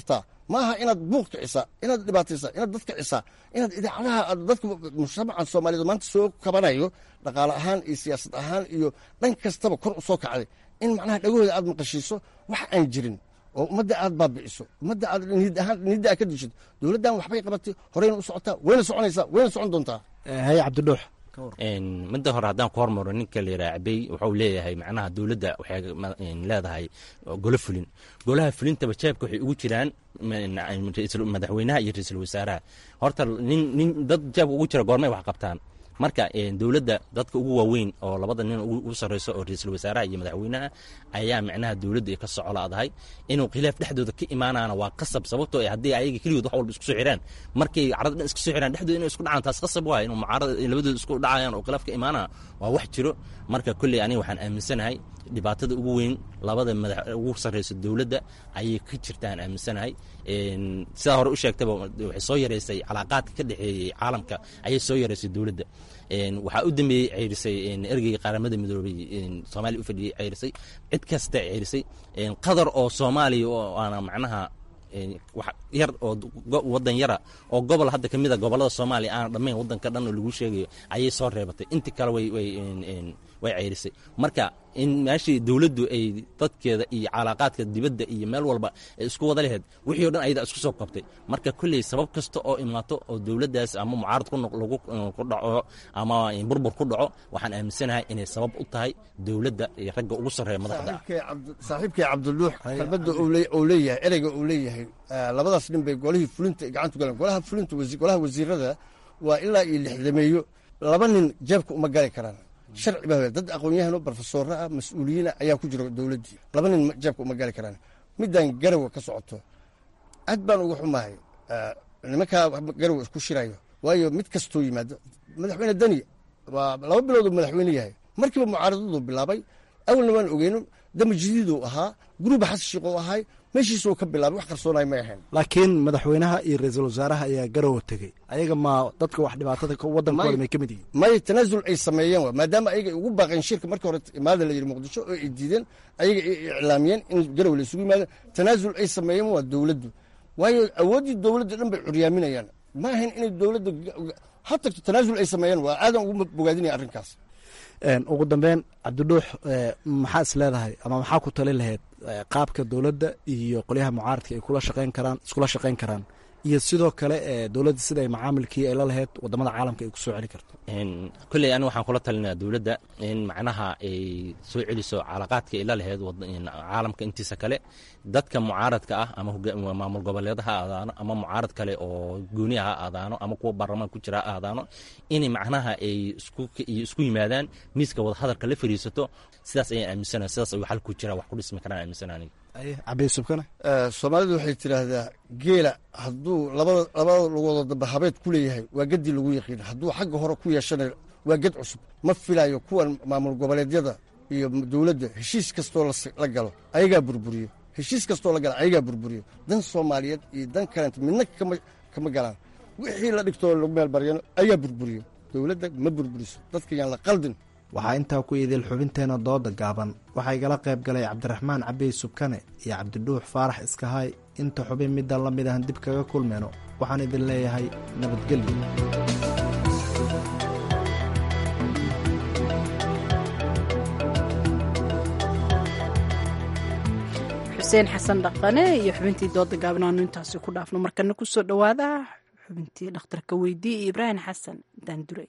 Speaker 17: ma aha inaad buuq kicisaa inaad dhibaataysaa inaad dad kicisaa inaad idaacadaha aad dadka mujtamacan soomaaliyeed maanta soo kabanayo dhaqaale ahaan iyo siyaasad ahaan iyo dhan kastaba kor u soo kacday in macnaha dhagahooda aad maqashiiso wax aan jirin oo ummadda aad baabi'iso ummadda aad niyad ahaan niyadda aad ka dishid dowladdan waxbay qabatay horeyna u socotaa wayna soconaysaa wayna socon doontaa
Speaker 16: haye cabdidhuux
Speaker 18: midda hore haddaan ku hormaro ninka la yidhaha cabey wuxuu leeyahay macnaha dowladda waxay leedahay golo fulin golaha fulintaba jeebka waxay ugu jiraan madaxweynaha iyo ra-iisul wasaaraha horta nin nin dad jeebka ugu jira goormay wax qabtaan marka dowladda dadka ugu waaweyn oo labada nin ugu sarreyso oo ra-iisul wasaaraha iyo madaxweynaha ayaa micnaha dowladda ay ka socolaadahay inuu khilaaf dhexdooda ka imaanaana waa qasab sababtoo haddii ayaga keligood wax walba isku soo xiraan markay carada dhan isku soo xiraan dhexdooda inay isku dhacaan taas qasab waay inuu mucaarada labadooda isku dhacayaan oo khilaaf ka imaanaya waa wax jiro marka kolley aniga waxaan aaminsanahay dhibaatada ugu weyn labada madax ugu sarreyso dowladda ayay ka jirtaan aaminsanahay sidaa hore u sheegtaba waxay soo yareysay calaaqaadka ka dhexeeyey caalamka ayay soo yareysay dowladda waxaa u dambeeyey ceyrisay ergeyga qaramada midoobay soomaaliya u fadhiyey ceyrisay cid kasta ceyrisay qadar oo soomaaliya oo aana macnaha yar oo wadan yara oo gobol hadda ka mida gobolada soomaaliya aana dhammayn wadanka dhan oo lagu sheegayo ayay soo reebatay inti kale way way way ceyrisay marka in meeshii dowladdu ay dadkeeda iyo calaaqaadka dibadda iyo meel walba ay isku wada laheyd wixii o dhan ayada isku soo qabtay marka kolley sabab kasta oo imaato oo dowladdaas ama mucaarad lagu ku dhaco ama burbur ku dhaco waxaan aaminsanahay inay sabab u tahay dowladda iyo ragga ugu sarreeya madaxda
Speaker 17: saaxiibkay cabdiluux kalbadda uu leeyahay ereyga uu leeyahay labadaas nin bay golihii fulinta gacantu galeen golaha fulinta golaha wasiirada waa ilaa iyo lixdameeyo laba nin jeebka uma gali karaan sharci baa dad aqoon-yahano barofesooro ah mas-uuliyiina ayaa ku jira dowladdii laba nin jeebka uma gali karaan middan garowa ka socoto aad baan uga xumahay nimankaa garowa isku shirayo waayo mid kastoo yimaado madaxweyne deni waa laba bilood uu madaxweyne yahay markiiba mucaaradadu bilaabay awalna waan ogeyno dama jadiiduu ahaa guruba xasan sheekh oo ahay meeshiisuu ka bilaabay wax qarsoonay may ahayn
Speaker 16: laakiin madaxweynaha iyo ra-iisul wasaaraha ayaa garowa tegey ayaga ma dadka wax dhibaatada wadankooda may ka mid yihiin
Speaker 17: may tanaasul ay sameeyeen wa maadaama ayaga ay ugu baaqeen shirka markii hore imaada la yidhi muqdisho oo ay diideen ayaga ay iclaamiyeen in garow la isugu yimaado tanaasul ay sameeyeen waa dowladdu waayo awooddii dowladda dhan bay curyaaminayaan ma ahayn inay dowladda ha tagto tanaasul ay sameeyeen waa aadan ugu bogaadinaya arrinkaas
Speaker 16: ugu dambeyn cabdidhuux maxaa is leedahay ama maxaa ku tali lahayd qaabka dowladda iyo qolyaha mucaaradka ay kula shaqeyn karaan iskula shaqeyn karaan iyo sidoo kale dowladda sida ay macaamilkii ay la lahayd wadamada caalamka ay ku soo celi karto
Speaker 18: kolley aniga waxaan kula talinaya dowladda in macnaha ay soo celiso calaaqaadka ay la lahayd caalamka intiisa kale dadka mucaaradka ah ama maamul goboleeda ha aadaano ama mucaarad kale oo gooniya ha aadaano ama kuwa baarlamaan ku jira ha aadaano inay macnaha ay isku yimaadaan miiska wadahadalka la fariisato sidaas ayaan aaminsana sidaas ayuu xal ku jira wax ku dhismi karaan aaminsana aniga
Speaker 16: cabisubkane
Speaker 17: soomaalidu waxay tidhaahdaa geela hadduu labada labada lugoodo dambe habeed ku leeyahay waa geddii lagu yaqiin hadduu xagga hore ku yeeshana waa ged cusub ma filayo kuwan maamul goboleedyada iyo dowladda heshiis kastoo la galo ayagaa burburiyo heshiis kastoo la gala ayagaa burburiyo dan soomaaliyeed iyo dan kalenta midna kama galaan wixii la dhigtoo lagu meel baryano ayaa burburiyo dowladda ma burburiso dadka yaan la qaldin
Speaker 16: waxaa intaa ku idil xubinteena dooda gaaban waxaa igala qayb galay cabdiraxmaan cabey subkane iyo cabdidhuux faarax iskahaay inta xubin middan la mid ahan dib kaga kulmeyno waxaan idin leeyahay nabadgelyo
Speaker 2: xuseen xasan dhaqane iyo xubintii dooda gaaban aanu intaasi ku dhaafno markana ku soo dhowaada xubintii dhakhtarka weydii iyo ibraahim xasan daandure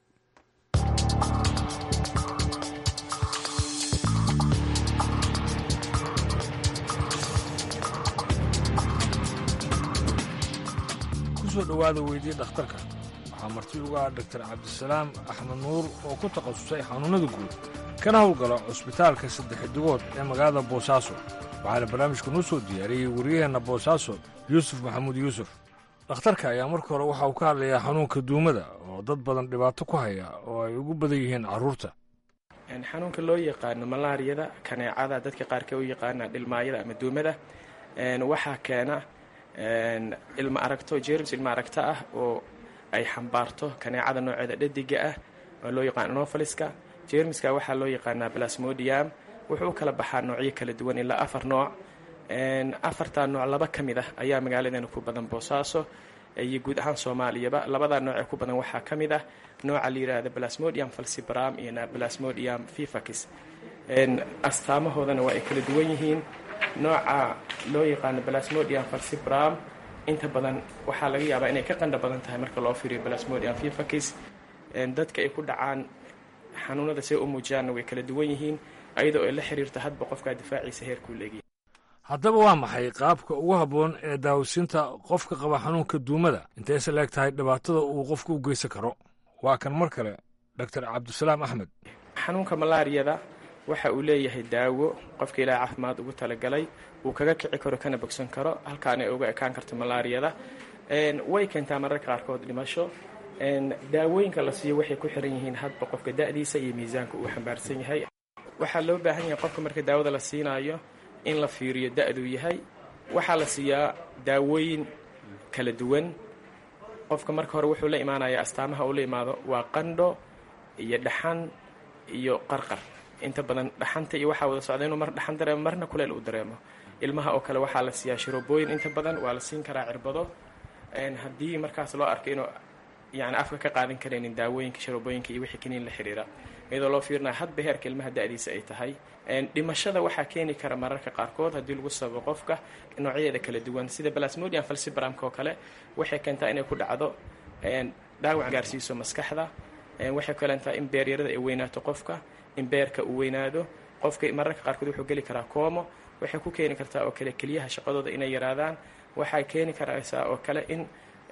Speaker 19: kusoo dhowaada weydii dhakhtarka waxaa marti uga ah dhaktar cabdisalaam axmed nuur oo ku takhasusay xanuunnada guud kana howlgala cusbitaalka saddexdigood ee magaalada boosaaso waxaana barnaamijka noo soo diyaariyey wariyaheenna boosaaso yuusuf maxamuud yuusuf dhakhtarka ayaa marka hore waxa uu ka hadlayaa xanuunka duumada oo dad badan dhibaato ku haya oo ay ugu badan yihiin carruurta
Speaker 20: xanuunka loo yaqaano malaariyada kaneecada dadka qaarka u yaqaana dhilmaayada ama duumada waxaa keena ilma aragto jerms ilma aragto ah oo ay xambaarto kaneecada nooceeda dhadiga ah oo loo yaqaano nofaliska jermiska waxaa loo yaqaanaa plasmodium wuxuu u kala baxaa noocyo kala duwan ilaa afar nooc afartaa nooc laba ka mid ah ayaa magaaladeena ku badan boosaaso iyo guud ahaan soomaaliyaba labadaa nooc ee ku badan waxaa ka mid ah nooca la yidhaahda plasmodium falcibram iyo plasmodium fifax astaamahoodana waa ay kala duwan yihiin nooca loo yaqaano plasmodium falcibram inta badan waxaa laga yaabaa inay ka qandha badan tahay marka loo fiiriyo plasmodium fifax dadka ay ku dhacaan xanuunada see u muujiyaanna way kala duwan yihiin ayadoo ay la xiriirta hadba qofkaa difaaciisa heerkuu leegyahay
Speaker 19: haddaba waa maxay qaabka ugu habboon ee daawasiinta qofka qaba xanuunka duumada intayse leeg tahay dhibaatada uu qofku u geysan karo waa kan mar kale doctor cabdisalaam axmed
Speaker 20: xanuunka malaariyada waxa uu leeyahay daawo qofka ilaaha caafimaad ugu talagalay uu kaga kici karo kana bogsan karo halkaan ay uga ekaan karto malaariyada way keentaa mararka qaarkood dhimasho daawooyinka la siiyo waxay ku xiran yihiin hadba qofka da'diisa iyo miisaanka uu xambaarsan yahay waxaa loo baahan yahay qofka marka daawada la siinaayo in la fiiriyo da-duu yahay waxaa la siiyaa daawooyin kala duwan qofka marka hore wuxuu la imaanayaa astaamaha uu la imaado waa qandho iyo dhaxan iyo qarqar inta badan dhaxanta iyo waxaa wada socda inuu mar dhaxan dareemo marna kuleel uu dareemo ilmaha oo kale waxaa la siiyaa shirobooyin inta badan waa la siin karaa cirbado haddii markaas loo arko inuu yani afka ka qaadan karaynin daawooyinka shirobooyinka iyo wixii kaniin la xiriira iyadoo loo fiirinaya hadba heerka ilmaha da-diisa ay tahay dhimashada waxaa keeni kara mararka qaarkood haddii lagu sababo qofka noocyadeeda kala duwan sida plasmodium falcibramka oo kale waxay keentaa inay ku dhacdo dhaawac gaarsiiso maskaxda waxay kaleentaa in beeryarada ay weynaato qofka in beerka uu weynaado qofka mararka qaarkood wuxuu geli karaa koomo waxay ku keeni kartaa oo kale keliyaha shaqadooda inay yaraadaan waxay keeni karaysaa oo kale in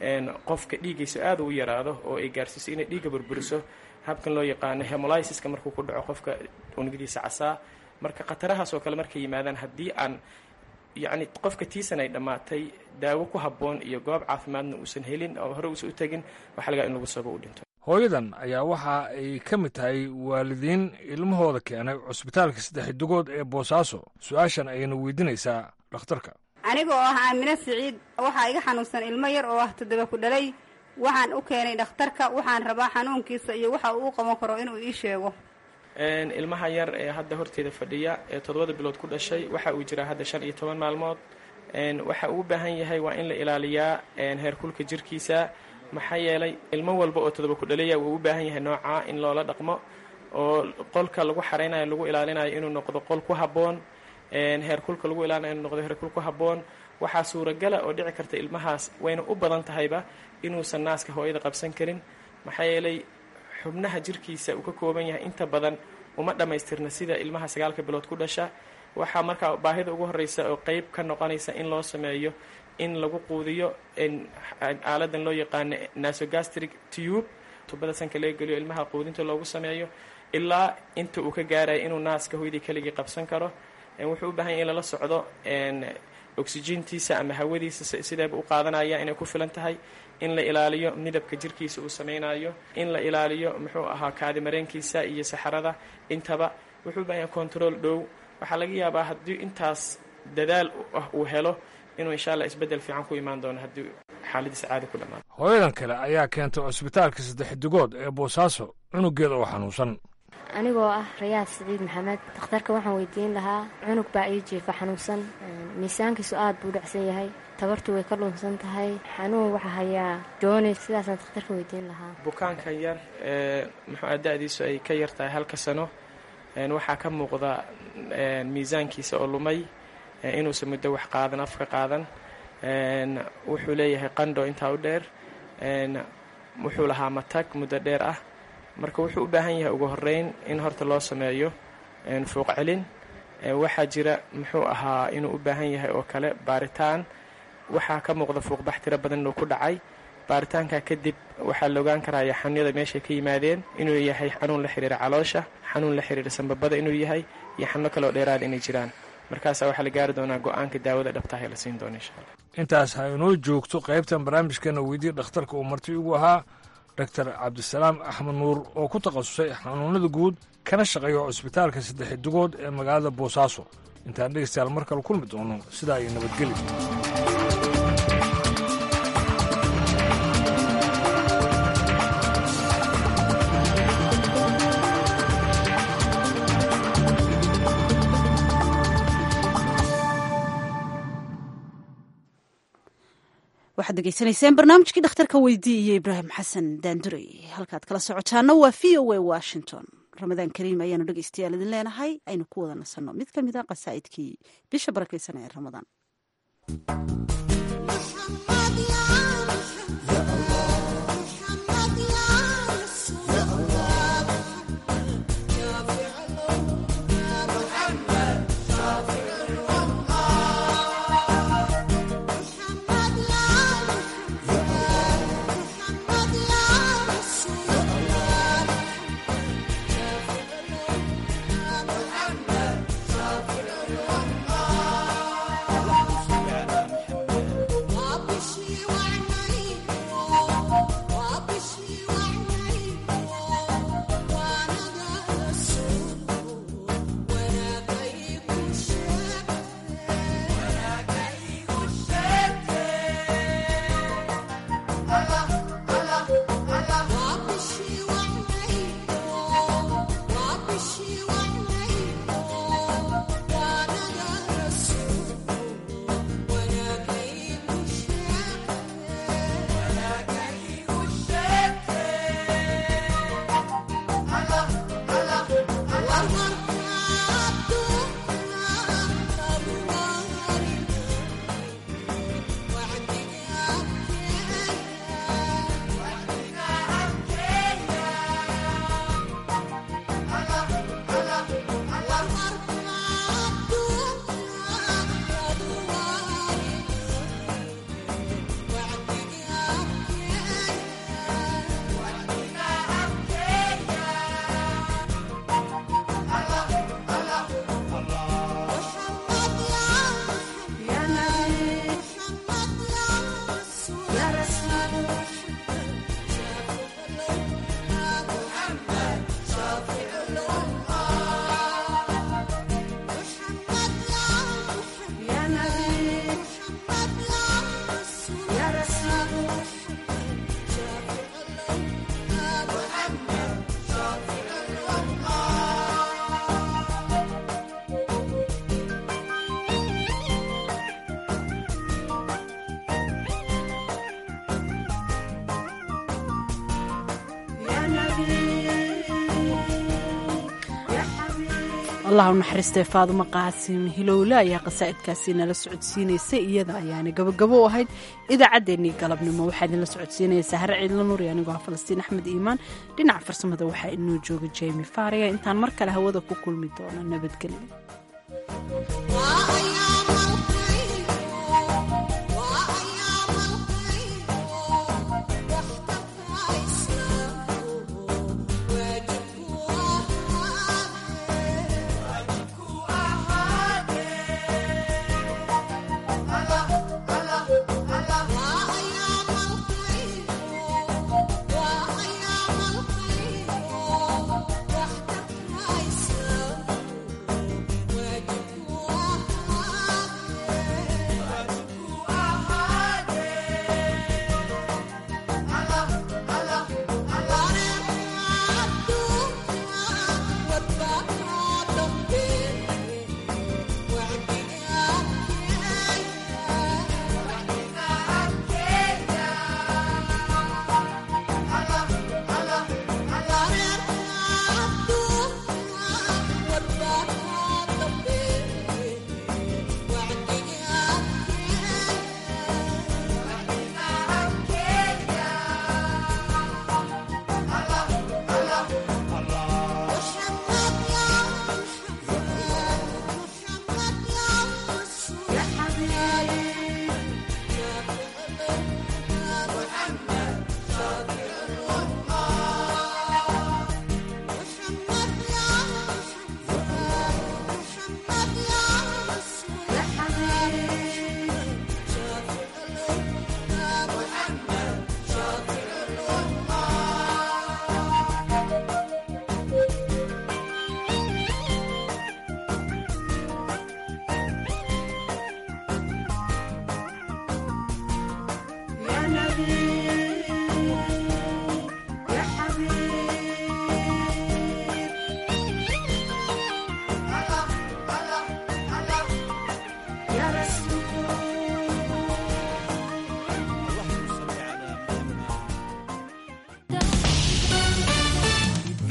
Speaker 20: qofka dhiiggiisa aad u yaraado oo ay gaarsiiso inay dhiigga burburiso habkan loo yaqaano hemolysiska markuu ku dhaco qofka unugyadiisa casaa marka khatarahaas oo kale markay yimaadaan haddii aan yacni qofka tiisan ay dhammaatay daawo ku habboon iyo goob caafimaadna uusan helin oo hore uusan u tegin waxaa lagaa in lagu sabo u dhinto
Speaker 19: hooyadan ayaa waxa ay ka mid tahay waalidiin ilmahooda keenay cusbitaalka saddex dugood ee boosaaso su-aashan ayayna weydiinaysaa dhakhtarka
Speaker 21: aniga oo ah aamino siciid waxaa iga xanuunsan ilmo yar oo ah toddoba ku dhalay waxaan u keenay dhakhtarka waxaan rabaa xanuunkiisa iyo waxa uu u qaban karo inuu ii sheego
Speaker 20: ilmaha yar ee hadda horteeda fadhiya ee toddobada bilood ku dhashay waxa uu jiraa hadda shan iyo toban maalmood waxa uu u baahan yahay waa in la ilaaliyaa heerkulka jirkiisa maxaa yeelay ilmo walba oo toddoba ku dhalaya wuu u baahan yahay noocaa in loola dhaqmo oo qolka lagu xaraynayo lagu ilaalinayo inuu noqdo qol ku habboon heerkulka lagu ilaalinayo inuu noqdo heerkul ku habboon waxaa suuragala oo dhici karta ilmahaas wayna u badan tahayba inuusan naaska hooyada qabsan karin maxaa yeelay xubnaha jirkiisa uu ka kooban yahay inta badan uma dhammaystirna sida ilmaha sagaalka bilood ku dhasha waxaa markaa baahida ugu horreysa oo qeyb ka noqonaysa in loo sameeyo in lagu quudiyo aaladan loo yaqaano nasogastric tube tubada sanka laga geliyo ilmaha quudinta loogu sameeyo ilaa inta uu ka gaarayo inuu naaska hooyadii keligii qabsan karo wuxuu u baahan yahy in lala socdo oxygeentiisa ama hawadiisa sideeba u qaadanaya inay ku filan tahay in la ilaaliyo midabka jirkiisa uu samaynayo in la ilaaliyo muxuu ahaa kaadimareenkiisa iyo saxarada intaba wuxuu u baahan yahay control dhow waxaa laga yaabaa haddii intaas dadaal ah uu helo inuu insha allah isbeddel fiican ku imaan doono haddii xaaladiisa caadi ku dhammaado
Speaker 19: hooyadan kale ayaa keentay cusbitaalka saddex dugood ee boosaaso cunugeeda oo xanuunsan
Speaker 22: anigoo ah rayaad siciid maxamed dakhtarka waxaan weydiin lahaa cunug baa ii jiifa xanuunsan miisaankiisu aad buu dhacsan yahay tabartu way ka dhunsan tahay xanuun waxaa hayaa jooni sidaasaan dakhtarka weydiin lahaa
Speaker 20: bukaanka yar ee muxuu da-diisu ay ka yar tahay halka sano waxaa ka muuqda miisaankiisa oo lumay inuusan muddo wax qaadan afka qaadan wuxuu leeyahay qandho intaa u dheer wuxuu lahaa matag muddo dheer ah marka wuxuu u baahan yahay ugu horeyn in horta loo sameeyo fuuq celin waxaa jira muxuu ahaa inuu u baahan yahay oo kale baaritaan waxaa ka muuqda fuuqbax tiro badan inuu ku dhacay baaritaanka kadib waxaa la ogaan karaya xanuunyada meeshay ka yimaadeen inuu yahay xanuun la xiriira caloosha xanuun la xiriira sambabada inuu yahay iyo xanuuno kaleoo dheeraada inay jiraan markaasaa waxaa la gaari doonaa go-aanka daawada dhabtaha ee la siin doona insha alla
Speaker 19: intaas ha inoo joogto qaybtan barnaamijkeena weydiye dhakhtarka uu marti ugu ahaa doctor cabdisalaam axmed nuur oo ku takhasusay xanuunada guud kana shaqeeyo cusbitaalka saddex dugood ee magaalada boosaaso intaan dhegeystayaal mar kale kulmi doono sidaa iyo nabadgeli
Speaker 1: waxaad degeysanayseen barnaamijkii dhakhtarka weydii iyo ibraahim xasan daanduray halkaad kala socotaana waa v o a washington ramadaan kariim ayaanu dhegeystayaal idin leenahay aynu ku wada nasanno mid ka mid a qasaa'idkii bisha barakeysan ee ramadaan allah u naxariistay faadumo qaasim hilowle ayaa qasaa'idkaasi nala socodsiinaysay iyada ayaana gabagabo u ahayd idaacaddeenii galabnimo waxaa idinla socodsiinaya sahre ciidla nuuri anigoo ah falastiin axmed iimaan dhinaca farsamada waxaa inoo jooga jeymi faariya intaan mar kale hawada ku kulmi doono nabadgelyo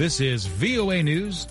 Speaker 3: This is VOA News.